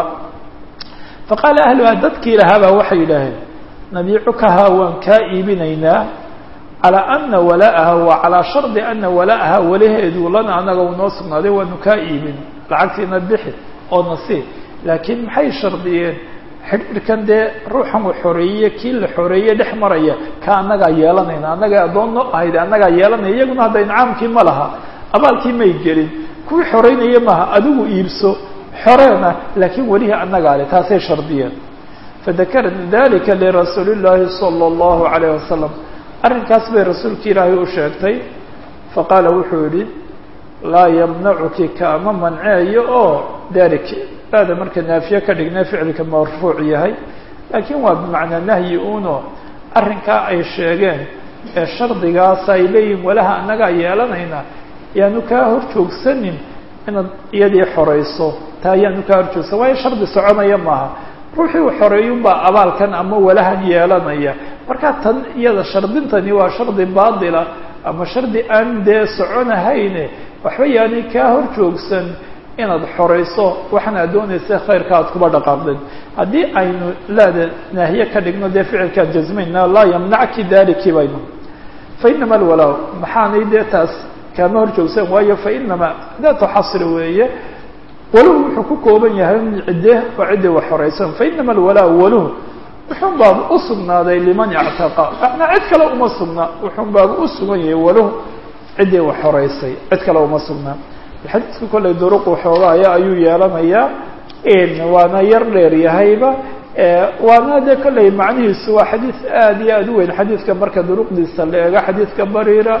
faqaala ahluhaa dadkii lahaabaa waxay yidhaaheen nabiicukahaa waan kaa iibinaynaa calaa ana wala'aha wa calaa shardi ana wala'aha walaheedu lana anaga unoo sugnaaday waanu kaa iibin lacagtiina bixi oo nasiib laakiin maxay shardiyeen xidhiirkan dee ruuxan u xoreeye kii la xoreeye dhex maraya ka annagaa yeelanayna annaga addoon no ahayd annagaa yeelanaya iyaguna hadda incaamkii ma laha abaalkii may gelin kuwii xoreynaya maaha adigu iibso xoreena laakiin welihi annagaa le taasay shardiyeen fadakarad dalika lirasuuli llaahi sala allahu calayh wasalam arrinkaas bay rasuulka ilaahay u sheegtay faqaala wuxuu yihi laa yamnacuki kaama manceeyo oo dalik baada marka naafiye ka dhignay ficilka marfuuc yahay laakiin waa bimacnaa nahyi uno arrinkaa ay sheegeen ee shardigaas ay leeyihin walaha annagaa yeelanayna yaanu kaa hor joogsanin inaad iyadii xorayso taa yaanu kaa hor joogsan waayo shardi soconaya maaha ruuxii u xoreeyunbaa abaalkan ama walahan yeelanaya marka tan iyada shardintani waa shardi baatila ama shardi aan dee soconahayne waxba yaanay kaa hor joogsan inaad xorayso waxaan aad doonaysa khayrka aad kuba dhaqaaqdeen haddii aynu laada naahiye ka dhigno dee ficilkaan jasmayna laa yamnacki daliki baynu fainama alwalaa maxaanay dee taas kaama hor joogsan waayo fainama daatu xasri weeye waluhu wuxuu ku kooban yahay cidde oo ciddi wax xoraysan fainama alwalaa waluhu wuxuun baaba u sugnaaday liman ictaqa macnaa cid kale uma sugnaa wuxuun baaba u sugan yahay waluhu ciddii wax xoraysay cid kale uma sugnaa xadiidka kollay duruq waxoogaaya ayuu yeelanayaa waana yar dheer yahayba waana dee kollay macnihiisu waa xadiid aada iyo aada u weyn xadiidka marka duruqdiisa la eego xadiidka bariira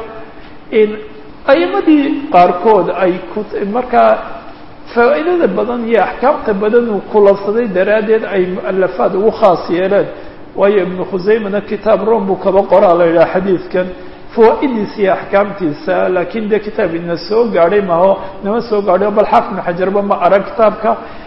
ayimadii qaarkood ay ku markaa faa'iidada badan iyo axkaamta badan uu kulansaday daraaddeed ay mualafaad ugu khaas yeeleen waayo ibnu khuseymana kitaab rom buu kaba qoraa la yidhaha xadiidkan fawaa'idiisa iyo axkaamtiisa laakiin dee kitaab ina soo gaadhay maho nama soo gaadhay bal xaafid ibnu xajarba ma arag kitaabka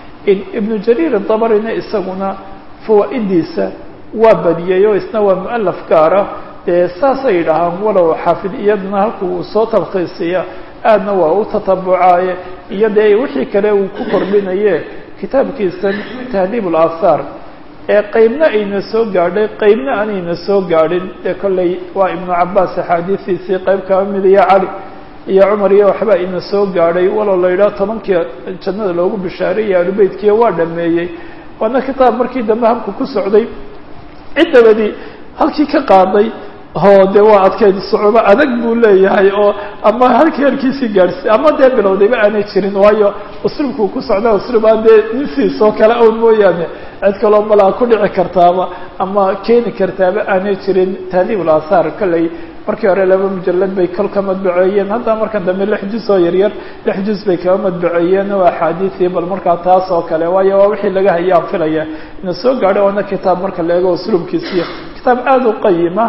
ibnu jariir dabarina isaguna fawaa'idiisa waa badiyey oo isna waa mualaf gaara dee saasay yidhaahaan walow xaafid iyaduna halka uu soo talkhiisiya aadna waa u tatabucaaye iyo dee wixii kale uu ku kordhinaye kitaabkiisan tahdiib ulaahaar ee qeybna ayna soo gaadhay qeybna aanayna soo gaadhin dee kolley waa ibnu cabaas axaadiistiisii qeyb kaba mid iyo cali iyo cumar iyo waxba ina soo gaadhay walow la yidhaho tobankii jannada loogu bishaareeyay alubeytkiiyo waa dhameeyey waana kitaab markii dambe habku ku socday ciddabadii halkii ka qaaday oo de waa adkeyd sucuubo adag buu leeyahay oo ama halkii halkiisii gaadhsi ama dee bilowdayba aanay jirin waayo usluubkuu ku socda usluub aan dee ninsiisoo kale own mooyaane cid kaloo malaa ku dhici kartaaba ama keeni kartaaba aanay jirin tahdiib ulaahaar kolley markii hore laba mujalad bay kol ka madbaceeyeen hadda markan dambe lix juz oo yaryar lix juz bay kaba madbaceeyeen oo axaadiisii bal markaa taas oo kale waayo waa wixii laga haya aan filaya ina soo gaadho waana kitaab marka la eego usluubkiisiyo kitaab aada u qayima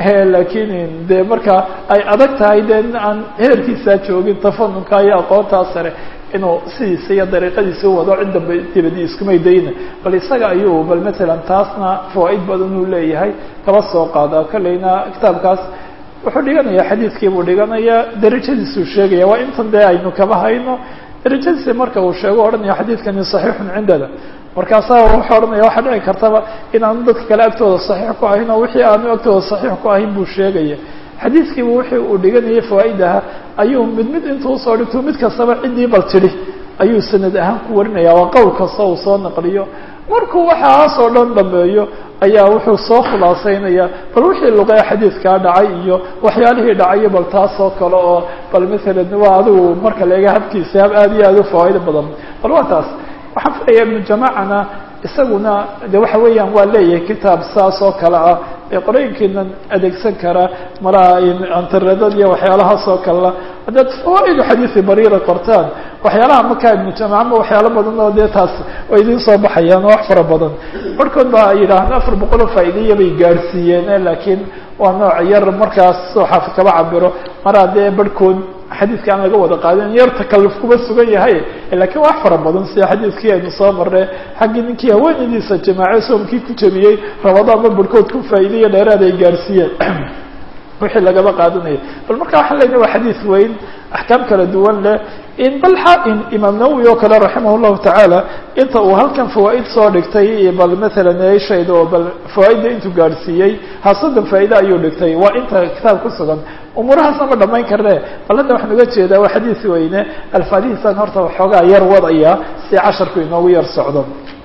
laakiin de marka ay adag tahay dee aan heerkiisaa joogin tafanunka iyo aqoontaa sare inuu sidiisa iyo dariiqadiisa u wado cidda dibadi iskumay dayna bal isaga ayuu bal matalan taasna fawaaid badan uu leeyahay kaba soo qaadaa kolleyna kitaabkaas wuxuu dhiganayaa xadiidkii buu dhiganayaa darajadiisuu sheegaya waa intan dee aynu kaba hayno darajadiisi marka uu sheego odhanaya xadiidkani saxiixun cindana markaasaa wuxuu odhanaya waxaa dhici kartaba inaanu dadka kale agtooda saxiix ku ahayn oo wixii aanu agtooda saxiix ku ahayn buu sheegaya xadiidkiiba wixii uu dhiganayay fawaa'idaha ayuu mid mid intuu usoo dhigto mid kastaba ciddii bal tidhi ayuu sanad ahaan ku warinaya waa qowl kasta uu soo naqliyo markuu waxaas oo dhan dhameeyo ayaa wuxuu soo khulaasaynaya bal wixii luqee xadiidkaa dhacay iyo waxyaalihii dhacayo bal taas oo kale oo bal maalan waa adigu marka la eega habkiisa hab aada iyo aada u fawaa'ido badan bal waa taas waxaan filaya ibnu jamaacana isaguna de waxa weeyaan waa leeyahay kitaab saas oo kale ah ee qorooyinkiinan adeegsan kara malaha antaradad iyo waxyaalahaas oo kalea haddaad fawaa'idu xadiisi bariira qortaan waxyaalaha markaa ibnu jamaca ma waxyaalo badan oo dee taas way idiin soo baxayaan oo wax fara badan barhkood baa yidhaahda afar boqoloo faa'iideya bay gaadhsiiyeen laakiin waa nooc yar markaas soo xaafid kaba cabiro mar haddee barhkood xadiidka aan laga wada qaadin yar takalluf kuma sugan yahay lakiin wax fara badan sida xadiidkii aynu soo marnay xaggii ninkii haweenadiisa jamaace soomkii ku jabiyey rabadaanba barhkood ku faa'iideya dheeraad ay gaadhsiiyeen wixii lagaba qaadanaya bal marka waxaan leyna waa xadiid weyn axkaam kala duwan leh in bal xaa-in imaam nawowi oo kale raximah llahu tacaala inta uu halkan fawaa'id soo dhigtay bal maalan eeshayda oo bal fawaaidda intuu gaadhsiiyey hasadan faa'iide ayuu dhigtay waa inta kitaab ku sugan umuurahaasna ma dhamayn karne bal hadda waxaan uga jeedaa waa xadiid weyne alfaadihiisaan horta waxoogaa yar wadaya si casharku inoogu yar socdo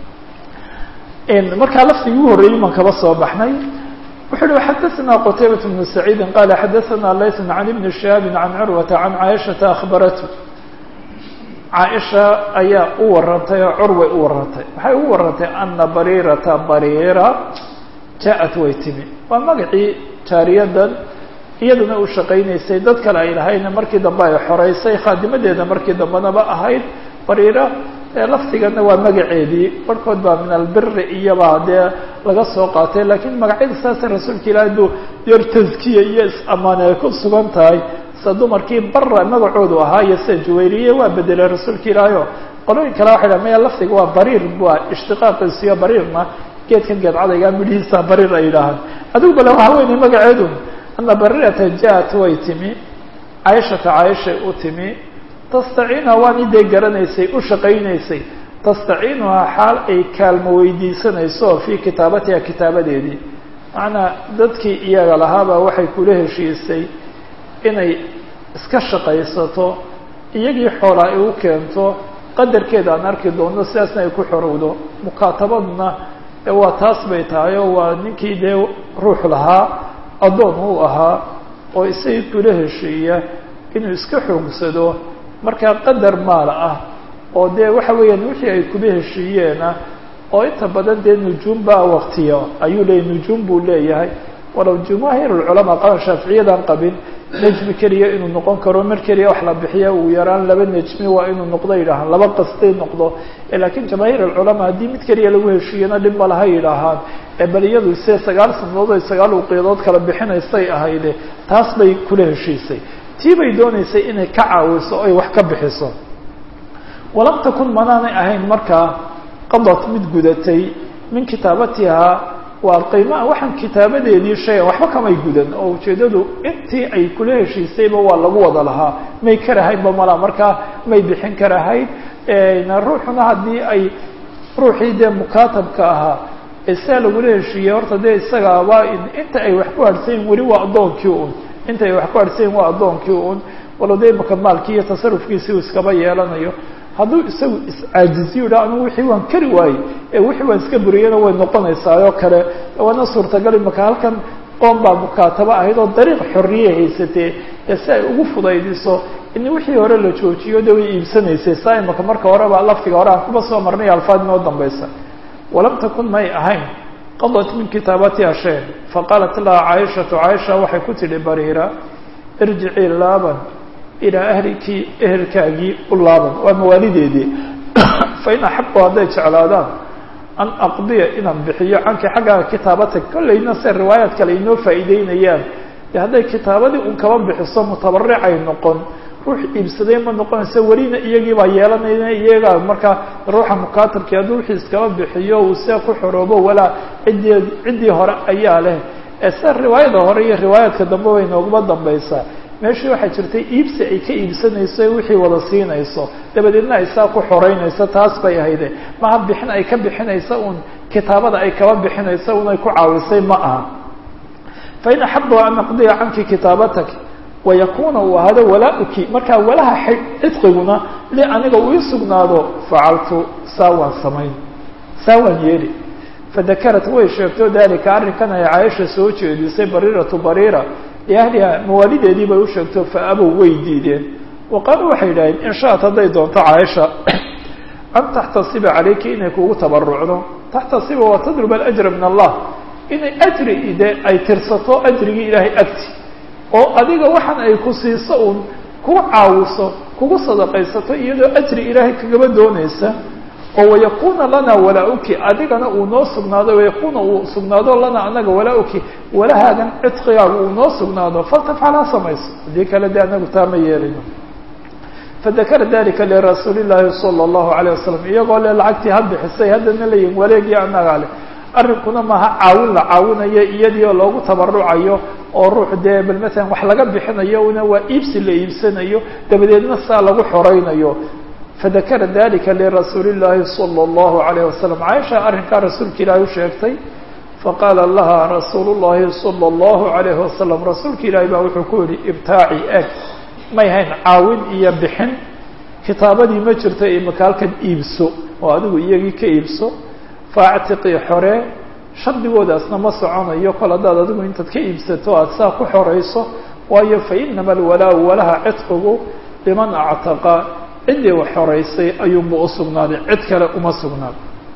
markaa laftigii ugu horreeyey baan kaba soo baxnay wuxu uhi xadaثna qtaybaة بن سacيidi qala xadaثna layث عan iبn شihaabi عan curwaةa عan caaشhaةa akhbaratu caaisha ayaa u warantay oo curway u warantay waxay ugu warantay ana barirata barira jaaءat way timi waa magacii jaariyadan iyaduna u shaqaynaysay dad kale ay lahayna markii dambe ay xoreysay khaadimadeeda markii dambenaba ahayd barira laftigana waa magaceedii barhkood baa min albiri iyobaa dee laga soo qaatay lakiin magacyada saasa rasuulka ilahi aduu yar taskiya iyo is-amaan ay ku sugan tahay sida dumarkii bara magacoodu ahaa iyo sida juwayriye waa bedelay rasuulka ilaahi o qolooyin kale waxay dhaha maya laftiga waa bariir waa ishtiqaaqiisiyo bariirna geedkan geedcadayga midhihiisa bariir ay yidhaahaan adigu bale waxaa weynay magaceedu ana barirata ja-at way timi caaishata caaishay u timi tastaciinuha waan idee garanaysay u shaqaynaysay tastaciinuhaa xaal ay kaalmo weydiisanayso fii kitaabatiha kitaabadeedii macnaa dadkii iyaga lahaabaa waxay kula heshiisay inay iska shaqaysato iyagii xoolaa ay u keento qadarkeeda aan arki doonno sidaasna ay ku xorowdo mukaatabaduna waa taas bay tahay oo waa ninkii dee ruux lahaa addoon uu ahaa oo isagii kula heshiiya inuu iska xoogsado markaa qadar maal ah oo dee waxa weeyaan wixii ay kuba heshiiyeena oo inta badan dee nujuum baa waktiya ayuu leeyahy nujuum buu leeyahay walow jumaahiir lculamaa qaban shaaficiyadan qabin nejmi keliya inuu noqon karo mar keliya wax la bixiya uu yaraan laba nejmi waa inuu noqdo yidhaahaan laba qastay noqdo lakiin jamaahiir alculamaa haddii mid keliya lagu heshiiyana dhib ma laha yidhaahaan bal iyadu se sagaal sanadood ay sagaal uqiyadood kala bixinaysay ahayde taas bay kula heshiisay tii bay doonaysay inay ka caawiso oy wax ka bixiso walam takun manaanay ahayn markaa qadad mid gudatay min kitaabatihaa waa qiimaa waxaan kitaabadeedii shayan waxba kamay gudan oo ujeeddadu intii ay kula heshiisayba waa lagu wada lahaa may karahaynba malaa markaa may bixin karahayn ruuxuna haddii ay ruuxii dee mukaatabka ahaa isaa lagula heshiiyey horta dee isagaaba inta ay wax ku harhsayin weli waa addoonkii un inta ay wax ku harhsayin waa addoonkii un walo dee imaka maalkii iyo tasarufkiisii uu iskaba yeelanayo hadduu isagu iscaajiziyo yidhaha anigu wixii waan kari waayey ee wixii waan iska buriyana way noqonaysaa oo kale waana suurtagal imaka halkan qoom baa mukaatabo ahayd oo dariiq xorriye haysatee ee si ay ugu fudaydiso in wixii hore la joojiyo de way iibsanaysay saa imaka marka horeba laftiga hore aan kuba soo marnay alfaad inoo dambaysa walam takun may ahayn qadat min kitaabatiha shay faqaalat laha caaishatu caaisha waxay ku tidhi bariira irjicii laaban ilaa ahliki ehelkaagii u laaban waa mawaalideedii fa in axaqu hadday jeclaadaan an aqdiya inaan bixiyo canki xaggaaga kitaabatak kollayna se riwaayaad kale inoo faa'iideynayaan de hadday kitaabadii un kaba bixiso mutabaricay noqon ruux iibsaday ma noqonayso welina iyagii baa yeelanayna iyagaa markaa ruuxa mukaatabkii hadduu wixii iskaba bixiyo uu see ku xoroobo walaa ciddii ciddii hore ayaa leh ee se riwaayada hore iyo riwaayaadka dambe way nooguma dambaysaa meeshii waxaa jirtay iibsi ay ka iibsanayso ee wixii wada siinayso dabadeedna ay saa ku xoreynayso taas bay ahayde maha bixin ay ka bixinaysa uun kitaabada ay kaba bixinaysa un ay ku caawisay ma aha fa in axabu an aqdiya canki kitaabatak wayakuna uu ahaado walaa-uki markaa walaha cidqiguna li aniga uu ii sugnaado facaltu saa waan samayn saa waan yeeli fadakarat way sheegto dalika arrinkan ay caaisha soo jeedisay bariiratu bariira liahliha mawaalideedii bay u sheegto fa abow way diideen wa qaaluu waxay yidhaaheen in shaat hadday doonto caaisha an taxtasiba calayki inay kugu tabarucdo taxtasiba waa tadlub alajra min allah inay ajri de ay tirsato ajrigii ilaahay agti oo adiga waxaan ay ku siiso uun kugu caawiso kugu sadaqaysato iyadoo ajri ilaahay kagaba doonaysa oo wayakuna lana walaa-uki adigana uu noo sugnaado wayakuna uu sugnaado lana anaga walaa-uki walahaagan cidqigaaga uu noo sugnaado faltafcal ha samayso haddii kale de anagu taa ma yeelino fadakara dalika lirasuuli llaahi sala allahu alayh wasalam iyagoo le lacagtii ha bixisay haddana leeyihin wareegii anagaa leh arrinkuna maaha caawin la caawinayo iyadii oo loogu tabarucayo oo ruux dee bal matalan wax laga bixinayo una waa iibsi la iibsanayo dabadeedna saa lagu xoraynayo fadakara dalika lirasuuli llaahi sala allahu alayh wasalam caaisha arrinkaa rasuulka ilaahi u sheegtay faqaala laha rasuulu llahi sala allahu alayhi wasalam rasuulka ilaahi baa wuxuu ku yihi ibtaaci eg may hayn caawin iyo bixin kitaabadii ma jirto imika halkan iibso oo adigu iyagii ka iibso faactiqii xoree shardigoodaasna ma soconayo kol haddaad adigu intaad ka iibsato aada saa ku xorayso waayo fa inama alwalaa-u walaha cidqigu liman actaqa ciddii wax xoraysay ayuunba u sugnaaday cid kale uma sugnaan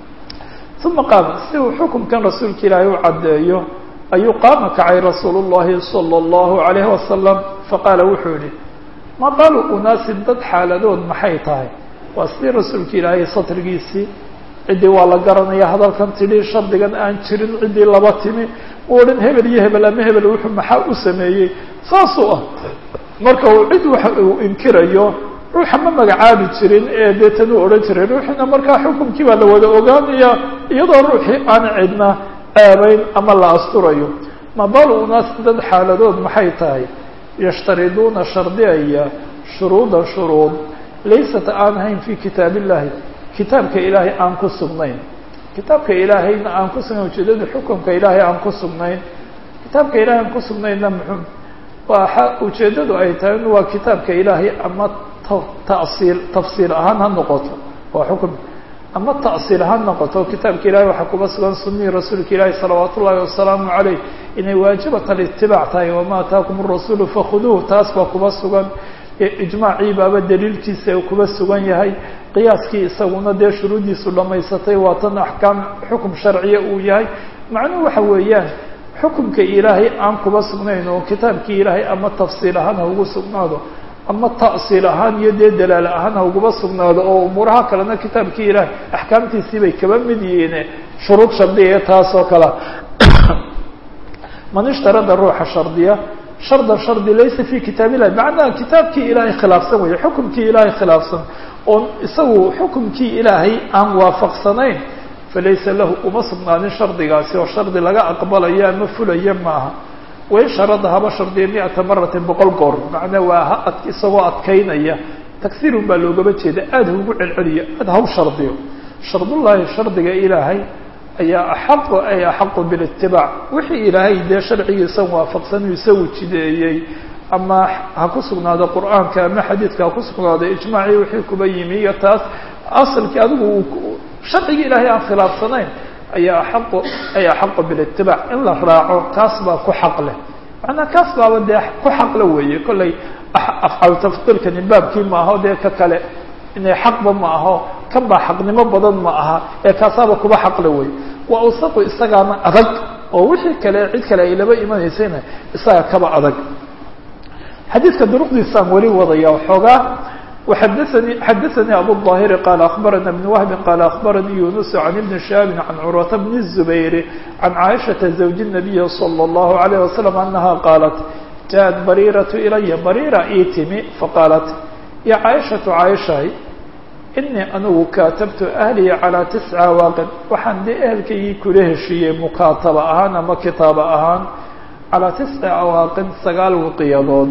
uma qaama si uu xukumkan rasuulka ilaahay u caddeeyo ayuu qaama kacay rasuulu llahi sala allahu alayhi wasalam faqaala wuxuu yihi ma balu unaasin dad xaaladood maxay tahay waa sidii rasuulka ilaahay satrigiisii ciddii waa la garanaya hadalkan tidhi shardigan aan jirin ciddii laba timi u odhan hebel iyo hebel ama hebel wuxuu maxaa u sameeyey saasuu ah marka uu cid waxa uu inkirayo ruuxa ma magacaabi jirin ee deetan uu odhan jiray ruuxina markaa xukumkii baa la wada ogaanaya iyadoo ruuxii aan cidna aabeyn ama la asturayo ma balu unaas dad xaaladood maxay tahay yashtariduuna shardiyaya shuruuda shuruud laysat aan hayn fi kitaab illahi kitaabka ilaahay aan ku sugnayn kitaabka ilaahayna aan ku sugnayn ujeedada xukumka ilaahay aan ku sugnayn kitaabka ilahay aan ku sugnayna muxuu waa ujeedadu ay tahay in waa kitaabka ilaahay ama tasiil tafsiil ahaan ha noqoto waa xukum ama ta'siil ha noqoto kitaabka ilahay waxaa kuba sugan sunihii rasuulka ilaahi salawaat ullahi wasalaamu calayh inay waajibat alitibaac tahay wama ataakum arasuulu fakhuduuh taas baa kuba sugan ijmaacii baaba daliilkiisa uu kuba sugan yahay qiyaaskii isaguna dee shuruuddiisu dhammaysatay waa tan axkaam xukum sharciya uu yahay macnuhu waxa weeyaan xukumka ilaahay aan kuba sugnayn oo kitaabkii ilaahay ama tafsiil ahaan ha ugu sugnaado ama ta'siil ahaan iyo dee dalaal ahaan ha uguba sugnaado oo umuuraha kalena kitaabkii ilaahay axkaamtiisii bay kaba mid yihiin shuruud shardiya taas oo kale man ishtarada ruuxa shardiya shardan shardi laysa fi kitaab illahi macnaha kitaabkii ilaahay khilaafsan weeye xukumkii ilaahay khilaafsan oon isagu xukumkii ilaahay aan waafaqsanayn falaysa lahu uma sugnaanin shardigaasi oo shardi laga aqbalayo ama fulaya maaha wain sharada haba shardiya mi-ata maratin boqol goor macnaa waa ha ad isagoo adkaynaya tagsiirun baa loogaba jeeda aada ha ugu celceliyo aada ha u shardiyo shardullaahi shardiga ilaahay ayaa axaqu ay axaqu bilitibaac wixii ilaahay dee sharcigiisan waafaqsan uu isagu jideeyey ama ha ku sugnaado qur'aanka ama xadiidka ha ku sugnaado ijmaacii wixii kuba yimi iyo taas asalkii adigu sharcigii ilaahay aan khilaafsanayn ayaa axaqu ay axaqu bilitibaac in la raaco kaas baa ku xaq leh macnaa kaas baaba dee ku xaqle weeye kollay afcaal tafdiilkani baabkii ma aho dee ka kale inay xaqba ma aho kan baa xaqnimo badan ma aha ee kaasaaba kuba xaqle wey waa usaqu isagaana adag oo wixii kale cid kale ay laba imanaysayna isaga kaba adag xadiidka duruqdiisaan weli wadaya xoogaa وxadثnي xadaثnي abu الظاhر qال أخبرna بن وهب qال أخبرnي يuنس عن بن شهاب عن cروة بن الزبير عن عائشhaة زوج النبي صلى الله عليه وسلم أنها qالت جاءت بريرة إلya بريرة ii timi faqاaلت يا عائشhaة عائشhay إنii anugu kaatabtu أهلي عalى تسعة waaqin waxaan de ehelkaygii kula heshiiyey mukaataba ahaan ama kitaaba ahaan calىa تسع awaaqin sagaal wiqyadood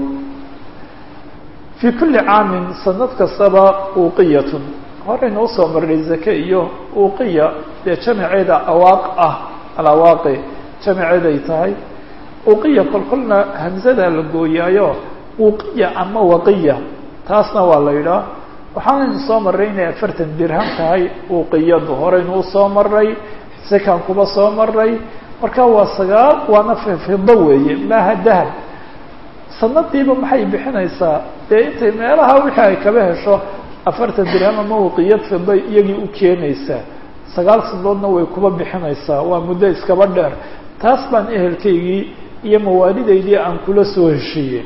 في kuli caamin sanad kastaba uqiyatun horayna usoo maray zake iyo uqiya dee jamaceeda awaaq ah alawaaqi jamaceeday tahay uqiya kolkolna hamzada la gooyaayo uqiya ama waqiya taasna waa la yidhaah waxaanaynu soo maray inay afartan dirham tahay uqiyadu horaynu usoo maray sakaan kuba soo maray marka waa sagaal waana fido weeye maaha dahab sanadiiba maxay bixinaysaa dee intay meelaha wixii ay kaba hesho afartan dirham ama waqiyad fiday iyagii u keenaysaa sagaal sanadoodna way kuba bixinaysaa waa muddo iskaba dheer taas baan ehelkaygii iyo mawaalidaydii aan kula soo heshiiyey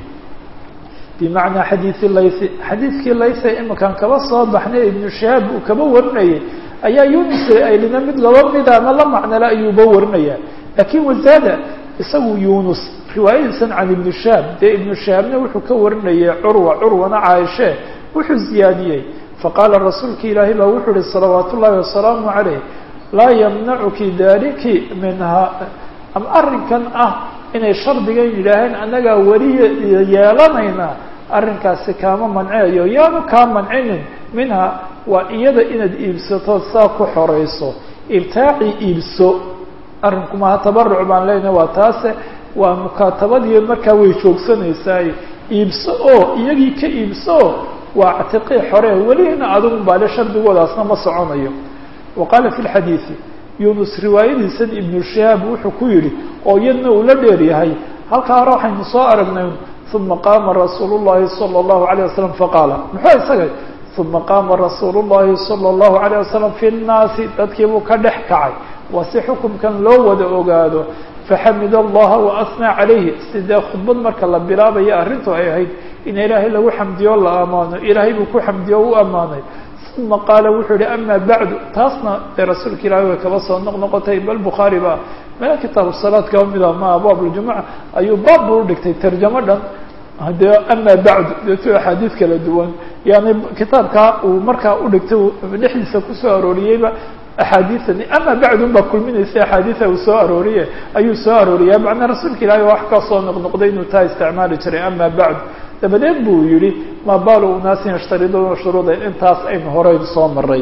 bimacnaa xadiisi laysi xadiidkii layse iminkaan kaba soo baxnay ibnu shahaab uu kaba warinayay ayaa yunus aylina mid laba mida ama la macnala ayuuba warinaya laakiin wazaada isagu yunus riwaayadiisan can ibnu shahaab dee ibnu shahaabna wuxuu ka warinayay curwa curwana caaishe wuxuu ziyaadiyey faqaala rasuulki ilaahay baa wuxuu uhi salawaat ullaahi wasalaamu calayh laa yamnacuki daliki minha ama arrinkan ah inay shardigan yidhaaheen annagaa weli yeelanayna arrinkaasi kaama manceeyo yaanu kaa mancinin minha waa iyada inaad iibsato saa ku xorayso ibtaaci iibso arrinku maha tabaruc baan leenahay waa taase waa mukaatabadii markaa way joogsanaysaay iibso oo iyagii ka iibso waa ctiqii xore welina adigu baale shardigoodaasna ma soconayo wa qaala fi lxadiidi yunus riwaayadiisan ibnu shihaab wuxuu ku yidhi oo iyadna uu la dheer yahay halkaa hore waxaynu soo aragnay uma qaama rasuulu llahi sala allahu alayh wasalam faqaala muxuu isaga uma qaama rasuulu llahi sala allahu alayh wasalam fi nnaasi dadkiibuu ka dhex kacay waa si xukumkan loo wada ogaado faxamid allaha waasnaa calayhi sidee khudbad marka la bilaabaya arrintu ay ahayd in ilaahay lagu xamdiyo la ammaano ilaahay buu ku xamdiyo u ammaanay uma qaala wuxuu yihi ama bacdu taasna dee rasuulka ilaahay way kaba soo noq noqotay bal bukhaari ba meel kitaabu salaad kaba mida ma abwaab ljumuca ayuu baab buu udhigtay tarjamo dhan dee ama bacdu deetu axaadiid kala duwan yani kitaabkaa uu markaa udhigtay dhexdiisa kusoo arooriyeyba axaadiiani ama bacdun baa kulminaysa axaadiida uu soo arooriye ayuu soo arooriya macnaa rasuulka ilaahay wax ka soo noqnoqday inuu taa isticmaali jiray ama bacdu dabadeed buu yihi ma balu unaasin yashtariduuna shuruuda intaas aynu horeyn soo maray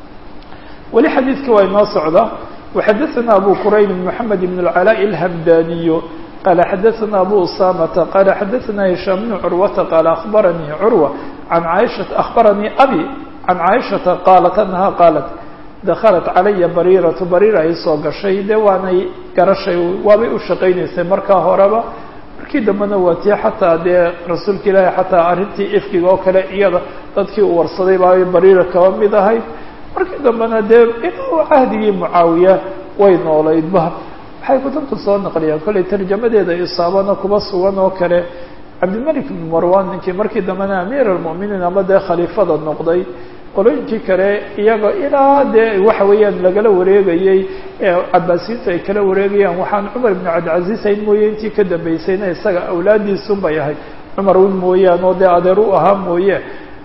weli xadiidka waa inoo socda waxadaثana abu qurayn mحamed بn اlcalاء الhamdaniy qala xadaثana abu usamata qala xadaثana hishaam bn curwata qala abaranii curwa an aishaa akhbaranii abi can caaishaةa qaalat anaha qaalat dakhalat calaya bariiratu bariira ay soo gashay dee waanay garashay waabay u shaqaynaysay markaa horeba markii dambena waa tii xataa dee rasuulka ilaahi xataa arrintii ifkiga oo kale iyada dadkii uu warsaday baa bariira kaba mid ahayd markii dambena dee inuu cahdigii mucaawiya way noolaydba waxay kutubta soo naqliyaan kollay tarjamadeeda isaabana kuba sugan oo kale cabdilmalik ibn marwan ninkii markii dambena amiir almu'miniin ama dee khaliifada noqday qolooyinkii kale iyaga ilaa dee waxa weeyaan lagala wareegayey cabaasiyiintu ay kala wareegayaan waxaan cumar ibn cabdilcaziz ayn mooye intii ka dambeysayna isaga awlaadiisun bay ahayd cumar un mooyaan oo dee adeer u ahaa mooye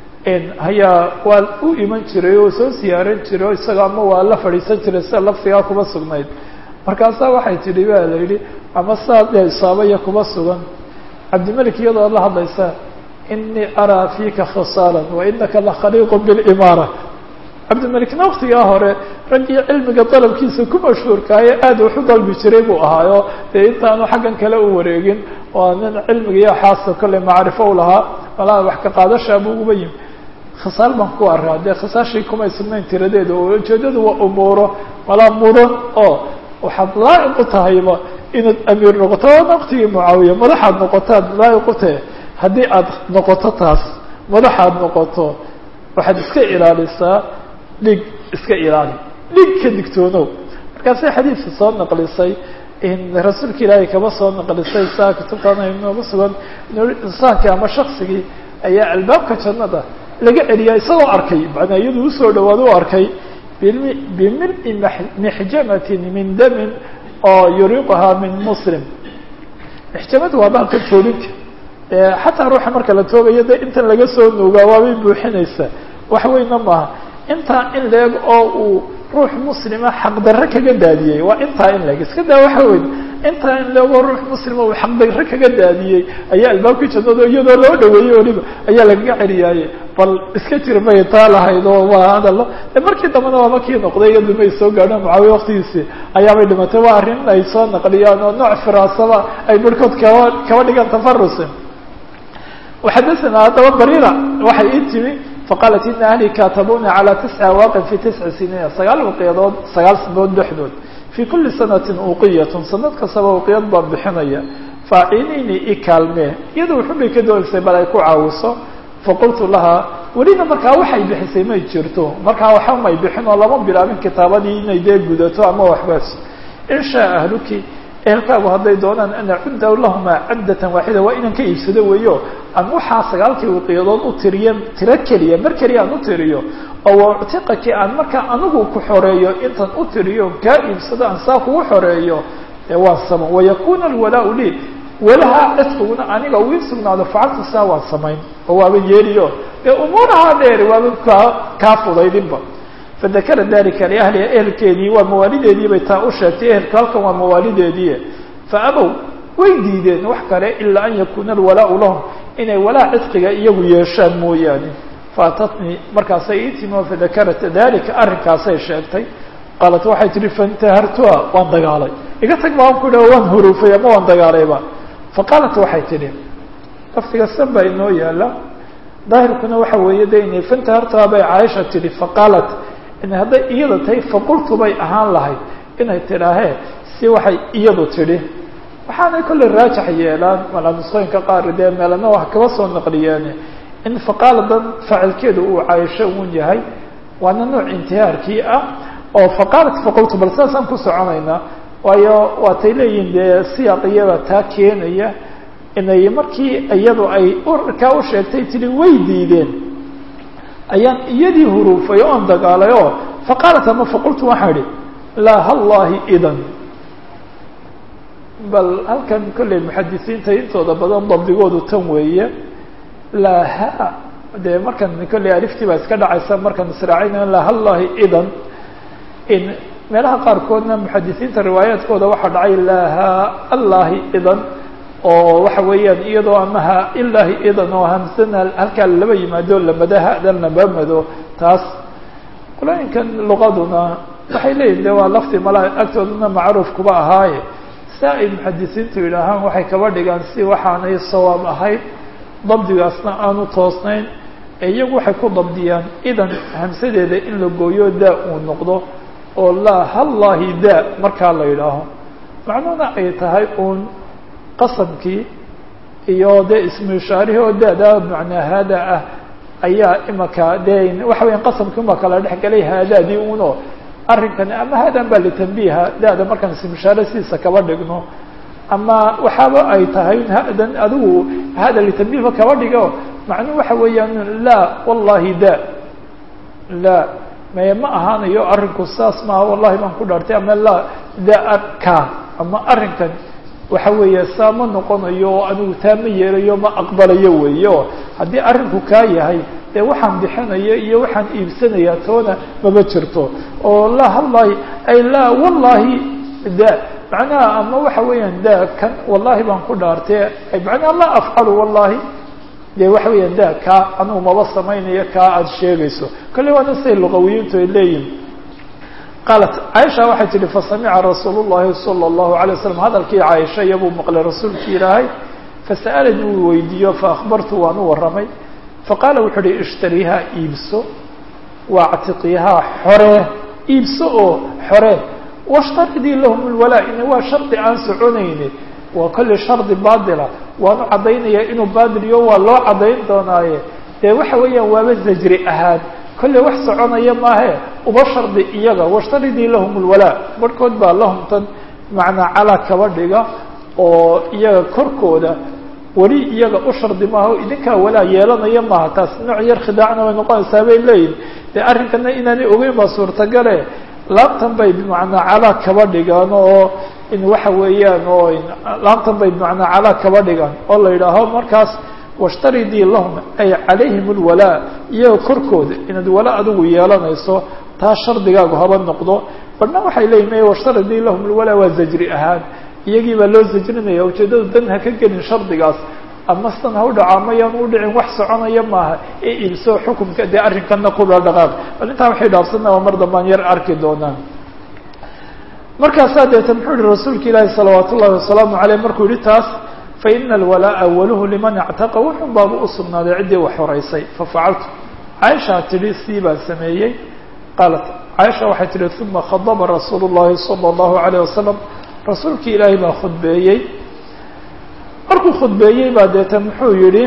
hayaa waa u iman jiray oo soo siyaaran jiray o isaga ama waa la fadhiisan jiray sida laftigaa kuma sugnayd markaasaa waxay tidhi ba la yidhi ama saa dee isaabaya kuma sugan cabdimalik iyadoo la hadlaysa inii araa fiika khisaalan wainaka lakhaliiqu bilimaara cabdimalikna waktigaa hore raggii cilmiga dalabkiisa ku mashhuurkaayo aad wax u dalbi jiray buu ahaayo dee intaanu xaggan kale u wareegin waa nin cilmiga iyo xaasa kolley macrifo u lahaa malaa wax ka qaadashaa buu uba yimi khisaal baan ku arraa dee khisaashii kumay sugnayn tiradeeda oo ujeedadu waa umuuro malaa mudan oo waxaad laa'iq u tahayba inaad amiir noqoto waana waktigii mucaawiya madaxaad noqotaad laa'iq u tahay haddii aad noqoto taas madaxaad noqoto waxaad iska ilaalisaa dhig iska ilaali dhig ka digtoonow markaasay xadiidka soo naqlisay rasuulka ilaahay kaba soo naqlisay saa kutubtaana inooga sugan insaanki ama shaksigii ayaa albaabka jannada laga celiyaa isagoo arkay macnaa iyadu usoo dhawaad u arkay bimil-i mixjamatin min damin oo yuriiquhaa min muslim mixjamadu waa baalka joolinka xataa ruuxa marka la toogayo de intan laga soo nuugaa waabay buuxinaysaa wax weyna maaha intaa in leeg oo uu ruux muslima xaqdarre kaga daadiyey waa intaa in leeg iska daa waxa weyn intaa in leegoo ruux muslima uu xaqdarre kaga daadiyey ayaa albaabkii jannado iyadoo loo dhaweeyey weliba ayaa lagaga celiyaaye bal iska jir may taa lahayd oo waa hadallo markii dambena waaba kii noqday iyadu may soo gaadho mucaawiya waktigiisii ayaabay dhimatay waa arrin ay soo naqliyaan oo nooc firaasaba ay barhkood kaba kaba dhigaan tafarusi waxadasana haddaba barira waxay ii timi faqaalat ina ahli katabuna calى tisca waaqin fi tisci siniina sagaal uqiyadood sagaal sanood dhexdood fii kuli sanatin uqiyatun sanad kastaba uqiyad baan bixinaya faacinini i kaalmee iyada wuxubay ka doonaysay bal ay ku caawiso faqultu lahaa welina markaa waxay bixisay may jirto markaa waxa may bixin oo lama bilaabin kitaabadii inay dee gudato ama waxbaas in shaa ahluki ehelkaagu hadday doonaan an acudda lahuma caddatan waaxida waa inaan ka iibsado weeyo aan waxaa sagaalkii wiqiyadood u tiriyo tiro keliya mar keliya aan u tiriyo oo wauctiqaki aan markaa anigu ku xoreeyo intaan u tiriyo kaa iibsado aan saa kugu xoreeyo ee waa sama wayakuna alwalaau lii walaha cidqiguna aniga uu ii sugnaado facalta saa waan samayn oo waaba yeeliyo ee umuurahaa dheer waaba kaa kaa fudaydinba fadakara dalika liahliha ehelkeedii waa mawaalideedii bay taa u sheegtay ehelka halkan waa mawaalideedii faabow way diideen wax kale ilaa an yakuna alwalaau lahum inay walaa cidqiga iyagu yeeshaan mooyaane faatatnii markaasay ii timi oo fadakarat dalika arrinkaasay sheegtay qaalat waxay tihi faintahartuha waan dagaalay iga tag baan ku dhaha waan huruufay ama waan dagaalayba faqaalat waxay tidhi laftiga san baa inoo yaala daahirkuna waxa weeye de inay fantahartuha bay caaisha tidhi faqaalat in hadday iyada tahay faqultu bay ahaan lahayd inay tidhaahee si waxay iyadu tidhi waxaanay kollay raajax yeelaan malaa nusqooyinka qaar dee meelana wax kaba soo naqliyeene in faqaaladan faacilkeedu uu caaisho uun yahay waana nooc intihaarkii ah oo faqaalat faqultu bal saasaan ku soconaynaa waayo waatay leeyihin dee siyaaq iyada taa keenaya inay markii iyadu ay kaa u sheegtay tiri way diideen ayaan iyadii huruufay oon dagaalay oo faqaalat ama faqultu waxaa idhi laa hallahi idan bal halkan kolley muxadisiinta intooda badan dabdigoodu tan weeye laa ha dee markan kolley aliftii baa iska dhacaysa markaan israacayna laa hallahi idan in meelaha qaarkoodna muxadisiinta riwaayaadkooda waxaa dhacay laa ha allahi idan oo waxa weeyaan iyadoo ama ha ilaahi idan oo hamsana halkaa laba yimaado lamada hadan lama mado taas qolooyinkan luqaduna waxay leeyihin de waa lafti mala agtoodana macruuf kuba ahaaye saa ay muxadisiintu yidhaahaan waxay kaba dhigaan si waxaanay sawaab ahayd dabdigaasna aanu toosnayn ee iyagu waxay ku dabdiyaan idan hamsadeeda in la gooyo daa uu noqdo oo laa hallahi daa markaa la yidhaaho macnuhuna ay tahay uun qasamkii iyo dee ismu ishaarihi oo daadaa macnaa haada ah ayaa imaka dee waxa weya qasamkii uma kala dhex galay haadaadii uno arrinkani ama haadan baa litambiiha daada markaan ismu ishaare sidiisa kaba dhigno ama waxaaba ay tahay hadan adigu hada litambiihba kaba dhigo macnuhu waxa weeyaan laa wallahi da laa maye ma ahaanayo arrinku saas maaha wallahi baan ku dhaartay ama laa daa ka ama arrinkan waxa weeye saa ma noqonayo oo anigu taa ma yeelayo ma aqbalayo weeye oo haddii arrinku kaa yahay dee waxaan bixinaya iyo waxaan iibsanaya toona mama jirto oo laa hallahi ay laa wallahi da macnaha ama waxa weeyaan da kan wallahi baan ku dhaartay macnaha laa afcalu wallahi dee waxa weeyaan da kaa anugu maba samaynayo kaa aada sheegayso kolley waana siday luqawiyiintu ay leeyihin qaalat caaisha waxay tihi fasamica rasuul llahi sala allahu alay waslam hadalkii caaisha iyabuu maqlay rasuulkii ilaahay fasa'alani wuu weydiiyo faakbartu waan u warramay faqaala wuxuu uhi ishtariiha iibso waactiqiihaa xoree iibso oo xoree washtaridii lahum lwalaa ina waa shardi aan soconayni waa kolley shardi baatila waanu caddaynaya inuu baatiliyo waa loo caddayn doonaaye dee waxa weeyaan waaba zajri ahaan kolley wax soconaya maahe uba shardi iyaga washtaridii lahum lwalaa barhkood baa lahumtan macnaa calaa kaba dhiga oo iyaga korkooda weli iyaga u shardi maaha idinkaa walaa yeelanaya maaha taas nooc yar khidaacna way noqonaysaa bay leeyihin dee arrinkana inaanay ogeyn baa suurtagale laabtan bay bimacnaa calaa kaba dhigaan oo in waxa weeyaan oo laabtan bay bimacnaa calaa kaba dhigaan oo la yidhaaho markaas washtaridii lahum ay calayhim lwalaa iyaga korkooda inaad wala adigu yeelanayso taa shardigaagu haba noqdo badhna waxay leeyihin maya washtaridii lahum lwalaa waa zajri ahaan iyagii baa loo zajrinaya ujeeddadu dan ha ka gelin shardigaas ama sidan ha u dhaco ama yaan u dhicin wax soconaya maaha ee iibso xukumka dee arrinkana kula dhaqaaq bal intaa waxay dhaafsanaa mar dambaan yar arki doonaan markaasaa deeta muxuu yihi rasuulka ilaahi salawaat ullahi wasalaamu caleyh markuu yihi taas faina alwalaa awaluhu liman ictaqa wuxun baaba u sugnaaday ciddii wax horeysay fafacaltu caaishaa tidhi sii baan sameeyey qaalat caaisha waxay tihi uma khadaba rasuulu llahi sala allahu alayh wasalam rasuulkii ilaahay baa khudbeeyey markuu khudbeeyey baa deeta muxuu yihi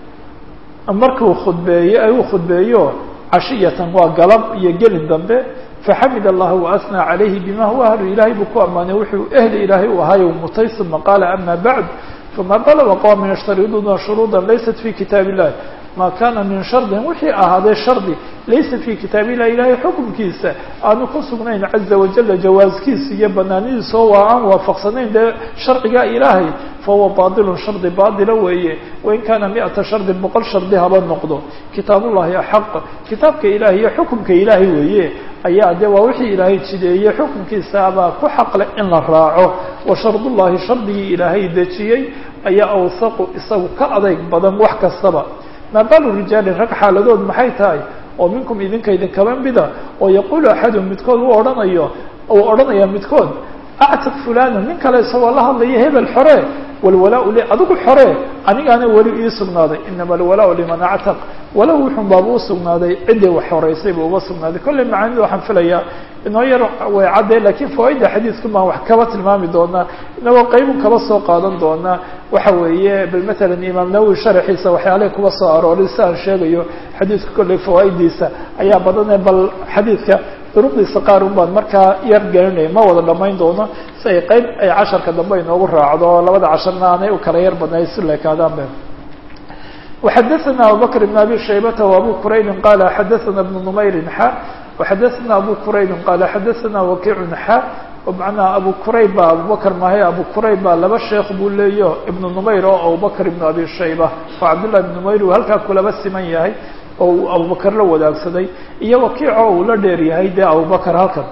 markuu khudbeeyey ay uu khudbeeyo cashiyatan waa galab iyo gelin dambe faxamid allaha waasnaa calayhi bima huwa ahlu ilaahay buu ku ammaanay wuxuu ehli ilaahay u ahaayo mutay uma qaala ama bacd fama dalaba qowmin yashtariduuna shuruuda laysat fi kitaab illahi ma kana min shardin wixii ahaadee shardi laysa fi kitaab illahi ilaahay xukumkiisa aanu ku sugnayn caza wajala jawaaskiisa iyo banaanidiisa oo waa aan waafaqsanayn dee sharciga ilaahay fahuwa bailun shardi baatila weeye wain kaana miata shardin boqol shardi haba noqdo kitaabullahi axaq kitaabka ilahay iyo xukumka ilaahay weeye ayaa de waa wixii ilaahay jideeyey xukunkiisa abaa ku xaqle in la raaco wa shardullahi shardigii ilaahay dejiyey ayaa awsaqu isagu ka adeyg badan wax kastaba maa baalu rijaali rag xaaladood maxay tahay oo minkum idinka idinkaba mida oo yaquulu axadun midkood u odhanayo uu odhanaya midkood actiq fulana nin kale isagoo la hadlaya hebel xore walwalaa li adigu xore anigaana weli ii sugnaaday inama alwalaa liman actaq walow wuxun baaba u sugnaaday ciddii wax horeysay buu uga sugnaaday kolley macaanida waxaan filayaa inoo yar way cadday lakiin fawaaidda xadiidku baan wax kaba tilmaami doonaa inagoo qaybun kaba soo qaadan doonaa waxa weeye bal matalan imaam nawowi sharaxiisa waxyaalahi kuba soo arooray si aan sheegayo xadiidka kolley fawaaiddiisa ayaa badane bal xadiidka duruqdiisa qaar un baan markaa yar gelinaya ma wada dhamayn doono si ay qayb ay casharka dambe inoogu raacdo labada casharna aanay u kala yar badnay si leekaadaanbe وxadثna abubكر بن abي شhaybة وabو qrayb qال xadثna بن نmayr xa وxadثna abu qrayb qال xadثna وkiع xa manaa abu qrayb ba abubakr mahay abu qrayb ba laba sheekh buu leeyo iبن نmayr oo abubكر iبن abi shayba oo cabdالlah iبن نmayr uu halkaa kulaba siman yahay oo uu abubakr la wadaagsaday iyo wakiic oo uu la dheer yahay dee abubakr halkan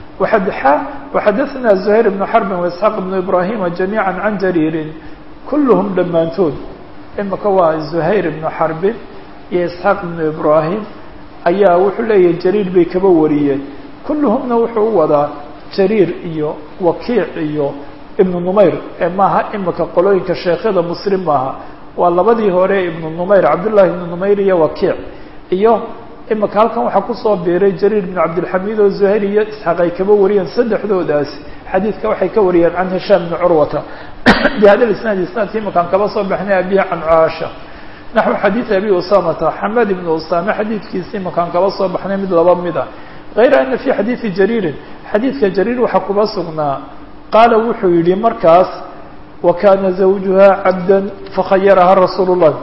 وxadثna زهير بن xرب واسحاq بن ibrahima جamيعا عan jrيri kulhm dhammaantood imika waa زuhayr ibnu xarbin iyo isxaaq ibnu ibrahim ayaa wuxuu leeyahay jariir bay kaba wariyeen kulluhumna wuxuu u wadaa jariir iyo wakiic iyo ibnu numayr ee maaha imika qolooyinka sheekyada muslim maaha waa labadii hore ibnu numayr cabdullahi ibnu numayr iyo wakiic iyo imika halkan waxaa kusoo biiray jariir ibnu cabdilxamiid oo zuhayr iyo isxaaq ay kaba wariyeen saddexdoodaasi xadiidka waxay ka wariyeen can hishaam bni curwata bhada isnaad isnaadki imakaan kaba soo baxnay abihi can caasha naxو xadiid abi usamata xamed ibn usame xadiidkiisi imakaan kaba soo baxnay mid laba mid a غayra ana fi xadiidi jariirin xadiidka jariir waxaa kuba sugnaa qaala wuxuu yihi markaas wakana zawjuha cabda fakhayaraha rasuul الlah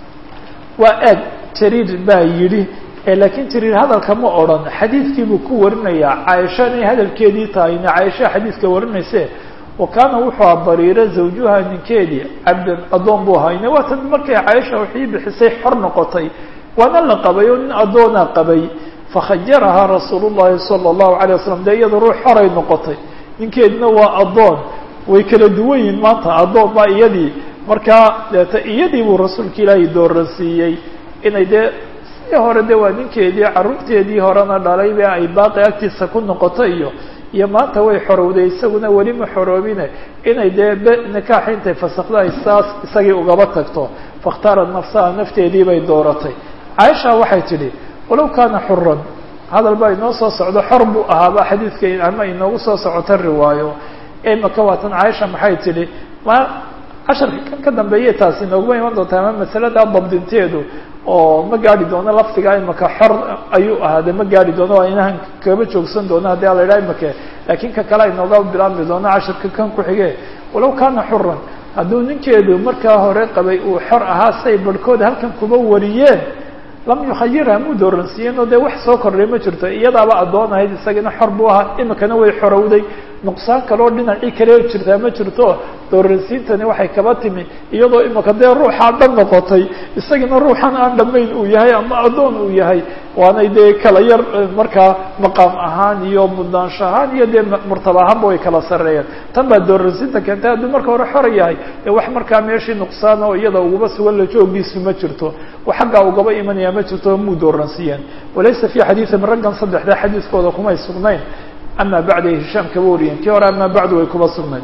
waa eeg jariir baa yidhi lakiin jariir hadalka ma odran xadiidkiibuu ku warinayaa caaisha inay hadalkeedii tahayna caaisha xadiidka warinayse wa kaana wuxuu a bariira zawjuha ninkeedii cabdan addoon buu hayne waatan markay caaisha waxii bixisay xor noqotay waana la qabay oo nin addoonaa qabay fakhayarahaa rasuul llahi sala allahu alay wasalam dee iyada ruux xoray noqotay ninkeedina waa addoon way kala duwan yihin maanta addoon baa iyadii markaa deeta iyadii buu rasuulka ilaahay dooransiiyey inay dee sidii hore de waa ninkeedii carruurteedii horena dhalay be ay baaqi agtiisa ku noqoto iyo iyo maanta way xorowday isaguna weli ma xoroobine inay dee b nikaaxi intay fasakda ay saas isagii ugaba tagto fakhtaarat nafsaha nafteedii bay dooratay caaisha waxay tidhi walow kaana xuran hadal baa inoo soo socdo xor buu ahaaba xadiidka ama inoogu soo socota riwaayo imaka waatan caaisha maxay tidhi ma casharka kan ka dambeeyay taasi inooguma iman doontaa ama masalada dabdinteedu oo ma gaari doono lafdiga imaka xor ayuu ahaade ma gaari doono waa inahan kaba joogsan doono haddii ala idhaha imake laakiin ka kale inooga bilaabmi doono casharka kan ku xige walow kaana xuran hadduu ninkeedu markaa hore qabay uu xor ahaa say barhkood halkan kuba wariyeen lam yukhayirha muu dooransiiyeen oo dee wax soo kordhay ma jirto iyadaaba addoon ahayd isagana xor buu ahaa imikana way xorowday nuqsaan kaloo dhinacii kale jirtaa ma jirto dooransiintani waxay kaba timi iyadoo imika dee ruuxaa dhan noqotay isagana ruuxan aan dhammayn uu yahay ama addoon uu yahay waanay dee kala yar markaa maqaam ahaan iyo mudnaansho ahaan iyo dee murtaba ahaanba way kala sarreeyeen tan baa dooransiinta keentay hadduu marka hore xora yahay dee wax markaa meeshii nuqsaan oo iyada ugaba sugan la joogiisu ma jirto wax xaggaa ugaba imanaya ma jirto muu dooransiiyeen walaysa fi xadiiثin raggan saddexda xadiiskooda kumay sugnayn ama bacda hishaam kaba wariyeen kii hore ama bacdu way kuba sugnayn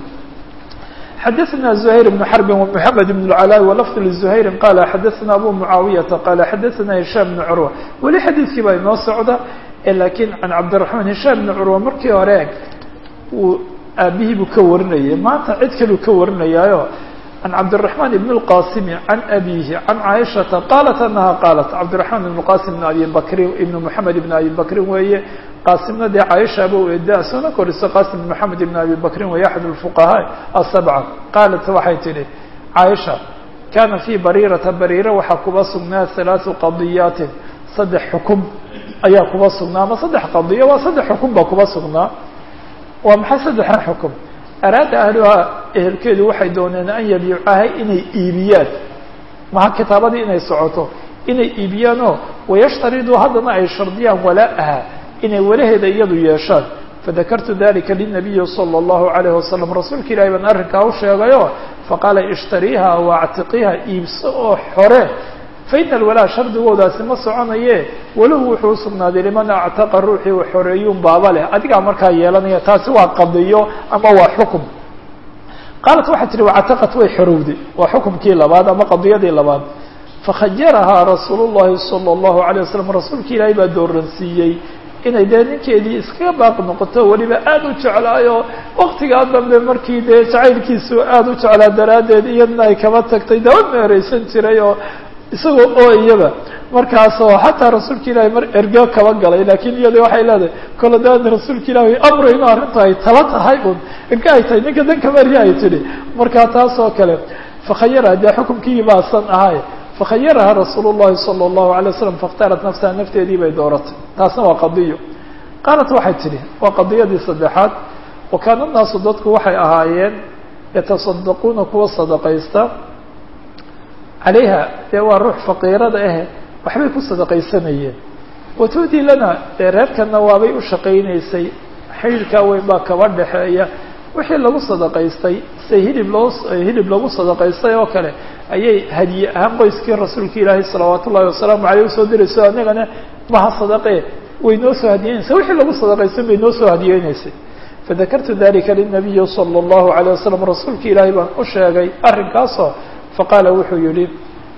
xadaثna زhayr بن xرb ومحamed بن العلاء وlفظ لزhayri qala xadaثna abu mعaawiyaةa qala xadaثna هisham بن curwa weli xadiidkii baa inoo socda lakiin can cabdiلرaحman هisham بن curwa markii hore uu aabihii buu ka warinayay maanta cid kaluu ka warinayaayo عن cبدالرحمن بن القاسم عن أبيه عن عائشhaةa qالت أنها qالت cبدالرحمن بن القاسم بن أبي بكr بن محمد بن أبي بكri weeye qاsimna dee cايشhaba eda sona koriso qاsim بن محمد بن أبي بكri wey أحد الفقهاء السبعة qالت waxay tihi cايشha kana في barيرةa barيرة waxaa kuba sugnaa ثaلاث qضيaaت saddex xukم ayaa kuba sugnaa ama saddex qضية waa saddex xukم ba kuba sugnaa waa maxay saddexan xukم araada ahluhaa ehelkeedu waxay dooneen an yabiicahay inay iibiyaan maha kitaabadii inay socoto inay iibiyaanoo wayashtariduu haddana ay shardiyaan walaa-aha inay walaheeda iyadu yeeshaan fadakartu dalika linabiyi salى اllahu alayh wasalam rasuulka ilahi baan arrinkaa u sheegayo faqaala ishtariiha waactiqiha iibso oo xore faina alwalaa shardigoodaasi ma soconaye walahu wuxuu usugnaaday liman actaqa ruuxii u xoreeyuun baaba leh adigaa markaa yeelanaya taasi waa qadiyo ama waa xukum qaalat waxay tihi wactaqat way xorowday waa xukumkii labaad ama qadiyadii labaad fakhayarahaa rasuul llahi salى اllahu alay wasalam rasuulka ilaahay baa dooransiiyey inay dee ninkeedii iskaga baaqi noqoto weliba aada u jeclaayo waktigaa dambe markii dee jacaylkiisu aada u jeclaa daraaddeed iyadna ay kaba tagtay daba meereysan jiray oo isagoo oo iyaba markaasoo xataa rasuulka ilaahay mar ergo kaba galay lakin iyada waxay leedahay kole daan rasuulka ilahi amro inu arrinta ay tala tahay un erga ay tahay ninka danka marya ay tidhi markaa taas oo kale fakhayaraha dee xukumkii baasan ahay fakhayaraha rasuul llahi salى اllahu alay waslam faاkhtarat nafsaha nafteedii bay dooratay taasna waa qadiyo qaalat waxay tidhi waa qadiyadii saddexaad wa kaana naasu dadku waxay ahaayeen yataصadaquuna kuwa sadaqaysta calayha dee waa ruux faqiirada ahe waxbay ku sadaqaysanayeen watuudii lana dee reerkana waabay u shaqaynaysay xidhiirkaa weyn baa kaba dhexeeya wixii lagu sadaqaystay se hilib loo hilib lagu sadaqaystay oo kale ayay hadiye ahaan qoyskii rasuulka ilaahay salawaat ullahi wasalaamu aleyh usoo dirayso anagana maha sadaqe way noo soo hadiyeynaysa wixii lagu sadaqaystay bay noo soo hadiyeynaysay fadakartu dalika linabiyi salى اllahu alيه wasalam rasuulka ilaahay baan u sheegay arrinkaasoo faqaala wuxuu yihi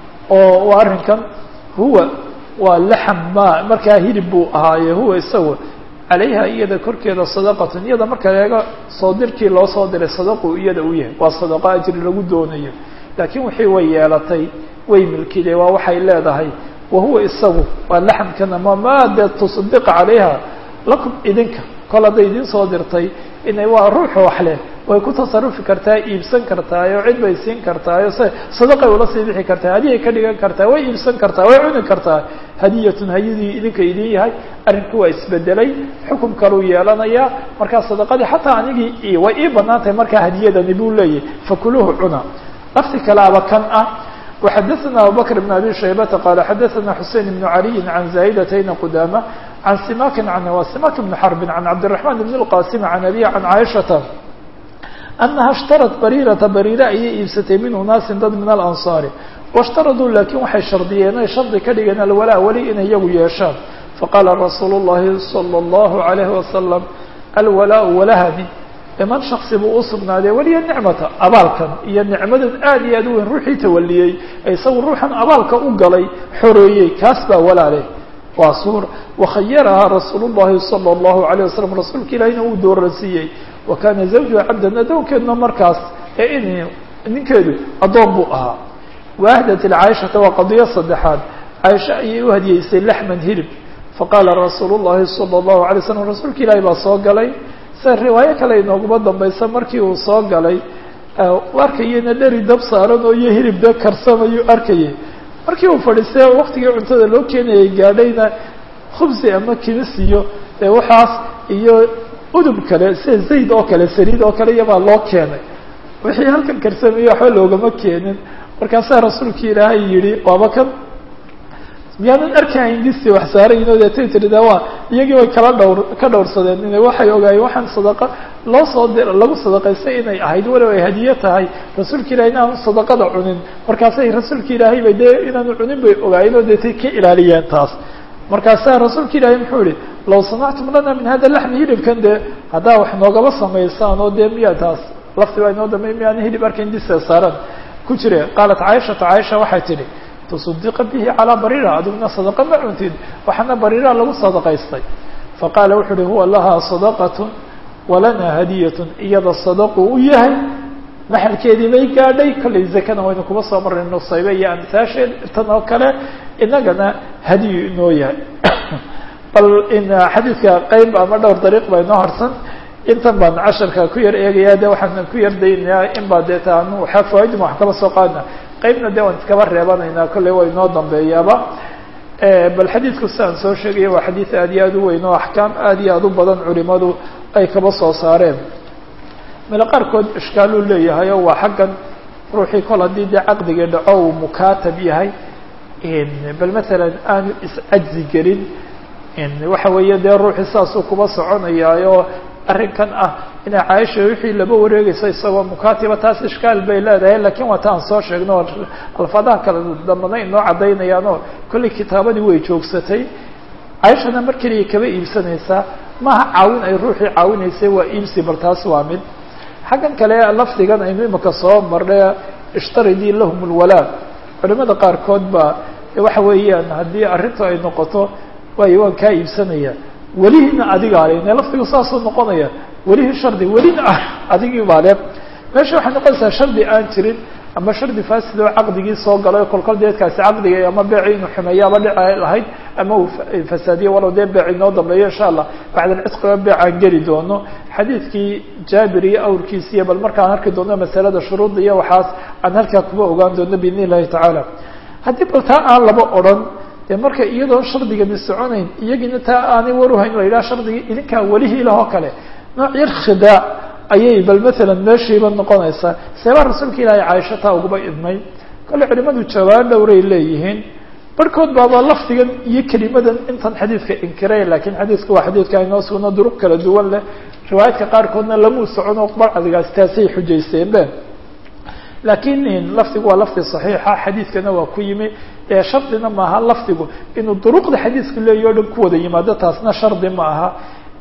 oo waa arrinkan huwa waa laxam ma markaa hilib buu ahaaye huwa isagu calayha iyada korkeeda sadaqatun iyada marka eega soo dirkii loo soo diray sadaqu iyada u yahay waa sadaqo ajri lagu doonayo laakiin wixii way yeelatay way milkide waa waxay leedahay wa huwa isagu waa laxamkana ma maade tusdiqa calayha lakum idinka kol hadday idin soo dirtay inay waa ruuxu wax leh way ku tasarufi kartaa iibsan kartaayo cid bay siin kartaayo se sadaqay ula sii bixi kartaa hadiyay ka dhigan kartaa way iibsan kartaa way cuni kartaa hadiyatun hayadii idinka idin yahay arrinku waa isbedelay xukum kaluu yeelanayaa markaa sadaqadii xataa anigii way ii banaan tahay markaa hadiyadani buu leeyahy fakuluhu cuna lafti kalaaba kan ah وxadثna abubكر بن abي شhaybةa qال xadثna xusein بن عaliي عan زاaئdتayna qdamة عan simakin wa simak بن xرب عan cabdالرحمن بن الqاsim عan abي عan caiشhaةa أنaha اشhtarت barيرةa barيرة ayay iibsatay min unaasin dad min الأنصاar واشhtaraduu lakin waxay shardiyeen ay shardi ka dhigeen alwalaa weli inay iyagu yeeshaan faqala rasuul الlahi صلى الlaه عليه وasلم alwalاء walahani iman shaksi buu usugnaaday weliya nicmata abaalkan iyo nicmadan aad iyo aad u weyn ruuxii tawaliyey ee isagu ruuxan abaalka u galay xoreeyey kaas baa walaale waa suur wakhayarahaa rasuul llahi salى اllahu alayه wasalam rasuulka ilahina uu dooransiiyey wa kaana zawjuha cabdan adoonkeeduna markaas ee in ninkeedu addoon buu ahaa waahdat caaishata waa qadiyo saddexaad caaisha ayay u hadiyeysay laxman hilib faqaala rasuul llahi salى اllahu alay slam rasuulka ilaahi baa soo galay se riwaayo kale inooguma dambaysa markii uu soo galay arkayena dheri dab saaran oo iyo hilib de karsamayu arkayay markii uu fadhiistay waktigii cuntada loo keenayay gaadhayna khubsi ama kimis iyo dee waxaas iyo udub kale sida zayd oo kale saliid oo kale iyabaa loo keenay wixii halkan karsamaya waxba loogama keenin markaasaa rasuulka ilaahay yihi waaba kan miyaanan arkahayn disti wax saarayno deetay tiri de waa iyagii way kala dhowr ka dhowrsadeen ina waxay ogaayeen waxaan sadaqa loo soo di lagu sadaqaystay inay ahayd walow ay hadiye tahay rasuulka ilahay inaanu sadaqada cunin markaasay rasuulka ilaahay bay dee inaanu cunin bay ogaayeen oo deetay ka ilaaliyeen taas markaasaa rasuulka ilaahay muxuu yihi law sanactum lana min hada laxmi hilibkan dee haddaa wax noogaba samaysaan oo dee miya taas lafti baa inoo dambeey miyaana hilib arkayn dista saaran ku jire qaalat caaishata caaisha waxay tidhi تصdiqa bihi calىa barira adiguna sadaqa ma cuntid waxaana barira lagu sadaqaystay faqaala wuxu uhi huwa lahaa sadaqat walana hadiyat iyada sadaqu u yahay maxalkeedii bay gaadhay kollay zakana waynu kuma soo marray nusaybe iyo amsaasheed tan oo kale inagana hadiyu inoo yahay bal in xadiidka qeyb ama dhowr dariiq baa inoo harsan intan baan casharka ku yar eegaya de waxaan ku yar daynayaa in baa dee taanu waxaa fawaaidima wax kaba soo qaadna qeybna de waan iskaba reebanaynaa kollay waa inoo dambeeyaaba bal xadiidku sidaan soo sheegaya waa xadiid aad iyo aad u weyn oo axkaam aad iyo aad u badan culimadu ay kaba soo saareen mele qaarkood ishkaaluu leeyahay oo waa xaggan ruuxii kol haddii dee caqdigii dhaco uu mukaatab yahay bal masalan aanu iscajzi gelin waxa weeye dee ruuxii saasuu kuba soconayaayo arrinkan ah inay caaisha wixii laba wareegayso isagoo mukaatiba taas ishkaal bay leedahay lakiin waa ta aan soo sheegno alfaadaha kale dambana inoo caddaynayaanoo kollay kitaabadii way joogsatay caaishana mar keliya kaba iibsanaysaa maaha caawin ay ruuxii caawinaysay waa iibsi bal taas waa mid xaggan kale lafdigan aynu imika soo marnay ishtaridii lahum lwalaa culimada qaarkood ba waxa weeyaan haddii arrintu ay noqoto waayo waan kaa iibsanaya welihina adigaa le ne lafdigu saasuu noqonaya welihii shardi welina ah adigii baa le meesha waxay noqonaysaa shardi aan jirin ama shardi fasid oo caqdigii soo galay kolkol deedkaasi caqdiga ama beeci inuu xumeeyaaba dhici lahayd ama uu fasaadiyo walow dee beec inoo dambeeyo insha allah bacd alcisqiba beecaan geli doono xadiidkii jaabir iyo awrkiisi iyo bal markaan arki doono masalada shuruudda iyo waxaas aan halkaa kuba ogaan doono biidn illahi tacaala haddii bal taa aan laba odran dee marka iyadoon shardigani soconayn iyagiina taa aanay waruhayn la yidhaha shardigii idinkaa welihii lahoo kale nooc yar khidaac ayay bal maalan meeshiiba noqonaysaa seebaa rasuulka ilaahay caaisho taa uguba idmay kale culimadu jawaab dhowray leeyihiin barhkood baaba lafdigan iyo kelimadan intan xadiidka inkiray lakiin xadiidku waa xadiidka inoo sugno duruq kala duwan leh riwaayadka qaarkoodna lamuu socono barcdigaas taasay xujaysteenbe laakiin lafdigu waa lafdi صaxiixa xadiidkana waa ku yimi ee shardina maaha lafdigu inuu duruqda xadiidku leeyahy o dhan ku wada yimaado taasna shardi ma aha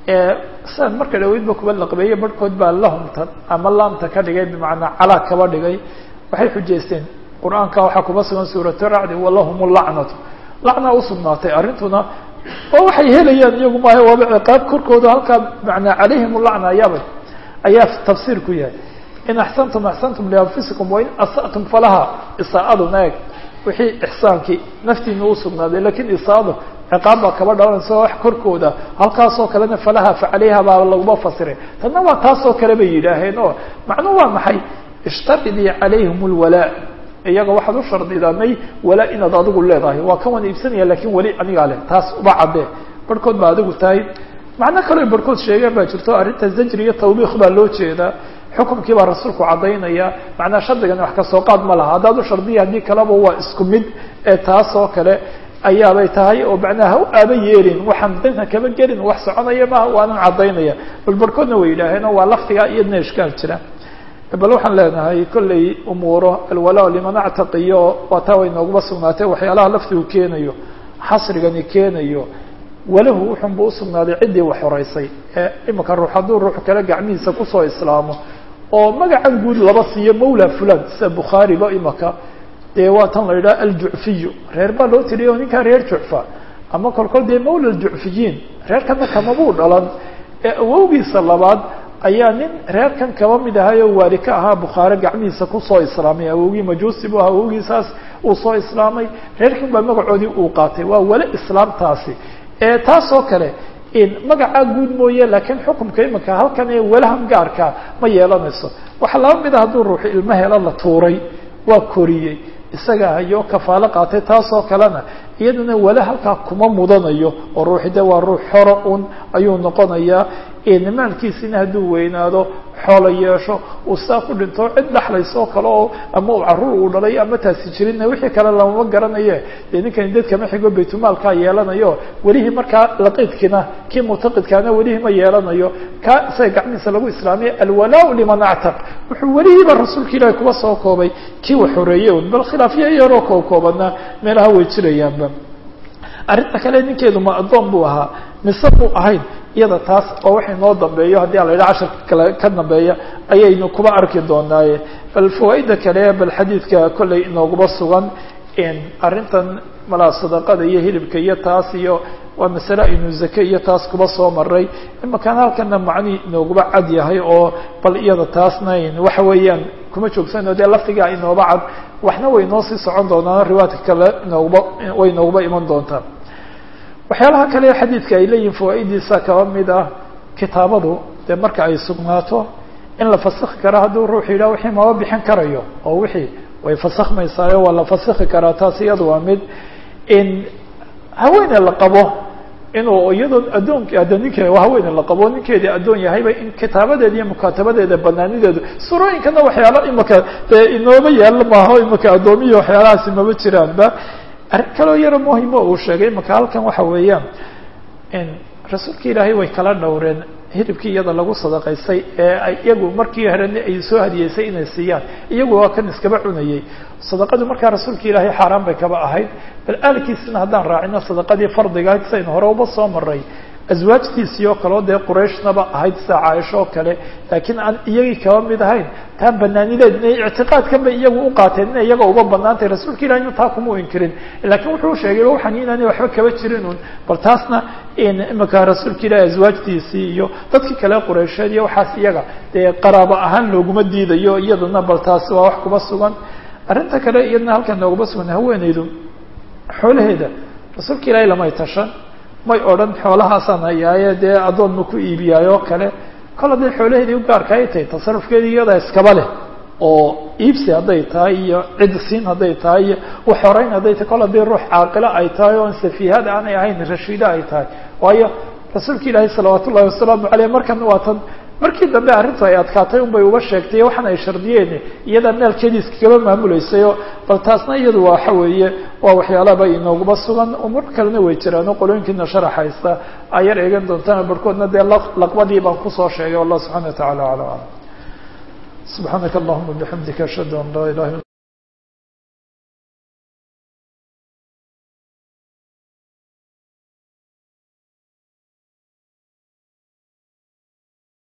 sidan marka dhaweydba kuba laqbeeye barhkood baa lahumta ama laamta ka dhigay bimacnaa calaa kaba dhigay waxay xujaysteen qur-aanka waxaa kuba sugan suuratu racdi walahum lacnatu lacna usugnaatay arrintuna oo waxay helayaan iyagu maaha waaba ciqaab korkooda halkaa manaa calayhim lacna ayaaba ayaa tafsiir ku yahay in axsantum axsantum lianfusikum wain asatum falaha isaa'aduna eeg wixii ixsaankii naftiina usugnaaday lakiin isaado ciqaab baa kaba dhalanaysa wax korkooda halkaasoo kalena falaha facalayha baa laguma fasiray tanna waa taasoo kale bay yidhaaheen oo macnuu waa maxay ishtaridii calayhim lwalaa iyaga waxaad u shardidanay walaa inaad adigu leedahay waa kan waan iibsanaya lakin weli anigaa leh taas uba caddee barhkood baa adigu tahay macno kaleo barhkood sheegeen baa jirto arrinta zajri iyo tawbiik baa loo jeedaa xukumkii baa rasuulku caddaynaya macnaa shardigani wax kasoo qaad ma laha haddaad u shardiya haddii kaleba waa isku mid ee taas oo kale ayaabay tahay oo macnaha ha u aaba yeelin waxaan danka kama gelin wax soconaya maha waanan caddaynaya bal barhkoodna way yidhaaheen waa lafdiga iyadna ishkaal jira bal waxaan leenahay kollay umuuro alwalaa liman actaqiyo waa taa way nooguma sugnaatay waxyaalaha lafdigu keenayo xasrigani keenayo walahu wuxunba usugnaaday ciddii wax horeysay ee imika ruux hadduu ruux kale gacmihiisa kusoo islaamo oo magacan guud laba siiyo mawla fulan sida bukhaariba imaka dee waa tan la yidhaha aljucfiyu reer baa loo tiriya o ninkaa reer jucfa ama kolkol dee mawla aljucfiyiin reerkana kamabuu dhalan ee awowgiisa labaad ayaa nin reerkan kaba mid ahay oo waali ka ahaa bukhaare gacmihiisa kusoo islaamay awowgii majuusi bu ahaa awowgiisaas uu soo islaamay reerkan baa magacoodii uu qaatay waa wale islaamtaasi ee taas oo kale magacaa guud mooye laakiin xukumka iminka halkan ee walahan gaarka ma yeelanayso waxaa laba mid a hadduu ruuxu ilmo helo la tuuray waa koriyey isaga hayo kafaalo qaatay taas oo kalena iyadana wala halkaa kuma mudanayo oo ruuxi de waa ruux xoro un ayuu noqonayaa maalkiisina hadduu weynaado xoolo yeesho uu saa ku dhinto cid dhexlayso oo kale oo ama uu caruur uu dhalay ama taasi jirinna wixii kale lamama garanaye dee ninkani dadkama xigo baytulmaalkaa yeelanayo welihii markaa laqiidkina kii muctaqidkaana welihii ma yeelanayo ka isaga gacmihiisa lagu islaamiya alwalaa liman actaq wuxuu welihiiba rasuulka ilaahi kuba soo koobay kii wax horeeye un bal khilaafya yaroo koobkoobana meelaha way jirayaanba arrinta kale ninkeedu ma addoon buu ahaa mise buu ahayn iyada taas oo waxay noo dambeeyo haddii ala yidhaha casharka kale ka dambeeya ayaynu kuba arki doonaaye bal fawaaida kale bal xadiidka kollay inooguma sugan arrintan malaa sadaqada iyo hilibka iyo taas iyo waa masale aynu zake iyo taas kuba soo maray imakaan halkana macnii inooguma cad yahay oo bal iyada taasna waxa weeyaan kuma joogsano dee lafdigaa inooba cad waxna way noo sii socon doonaan riwaayadka kale inooguba way inooguba iman doontaa waxyaalaha kale xadiidka ay leeyihin fawaa'idiisa kaba mid ah kitaabadu dee marka ay sugnaato in la fasakhi karo hadduu ruux yidhah wixii maba bixin karayo oo wixii way fasakhmaysaayo waa la fasakhi karaa taas iyada waa mid in haweene la qabo inuu iyadoo addoonk addoon ninke haweene la qabo ninkeedii addoon yahayba in kitaabadeeda iyo mukaatabadeeda banaanideedu surooyinkana waxyaalo imaka dee inooma yaalo maaho imaka addoomiya waxyaalahaasi maba jiraanba arrin kaloo yaro muhimo uu sheegay imaka halkan waxa weeyaan in rasuulka ilaahay way kala dhowreen hilibkii iyada lagu sadaqaystay ee iyagu markii horena ay soo hadiyeysay inay siiyaan iyagu waa kan iskaba cunayey sadaqadu markaa rasuulka ilaahay xaaraan bay kaba ahayd bal aalkiisina haddaan raacino sadaqadii fardiga ahayd saynu hore uba soo maray aswaajtiisii oo kaleo dee qurayshnaba ahayd sida caaisho oo kale laakiin aan iyagii kaba mid ahayn taa banaanideed inay ictiqaadkan bay iyagu u qaateen inay iyaga uba banaantay rasuulka ilahina taa kuma inkirin laakiin wuxuu sheegay waxaan inaanay waxba kaba jirin un bal taasna imika rasuulka ilahi aswaajtiisii iyo dadkii kale quraysheed iyo waxaas iyaga dee qaraabo ahaan looguma diidayo iyadana bal taasi waa wax kuma sugan arrinta kale iyadna halkan nooguma sugan haweeneydu xoolaheeda rasuulka ilaahay lamay tashan may odhan xoolahaasaan hayaaye dee addoon ma ku iibiyaay oo kale kol hadday xoolaheedii u gaarka ay tahay tasarufkeedii iyadaa iskaba leh oo iibsi hadday tahay iyo cid siin hadday tahay iyo uxoreyn hadday tahay kol haddii ruux caaqilo ay tahay oon safiihad aanay ahayn rashiida ay tahay waayo rasuulka ilaahi salawaat ullahi wasalaamu caleyh markan waa tan markii dambe arrintu ay adkaatay unbay uba sheegtay waxaan ay shardiyeen iyadaa maalkeedii iskagaba maamulaysayo bal taasna iyadu waxa weeye waa waxyaalaba inooguma sugan umur kalena way jiraan oo qolooyinkiina sharaxaysa ay yar eegan doontaan barhkoodna dee laqbadii baan kusoo sheegay wallah subxana wa tacala ala alam subxaanaka allahuma bixamdika ashhadu an laa ilaha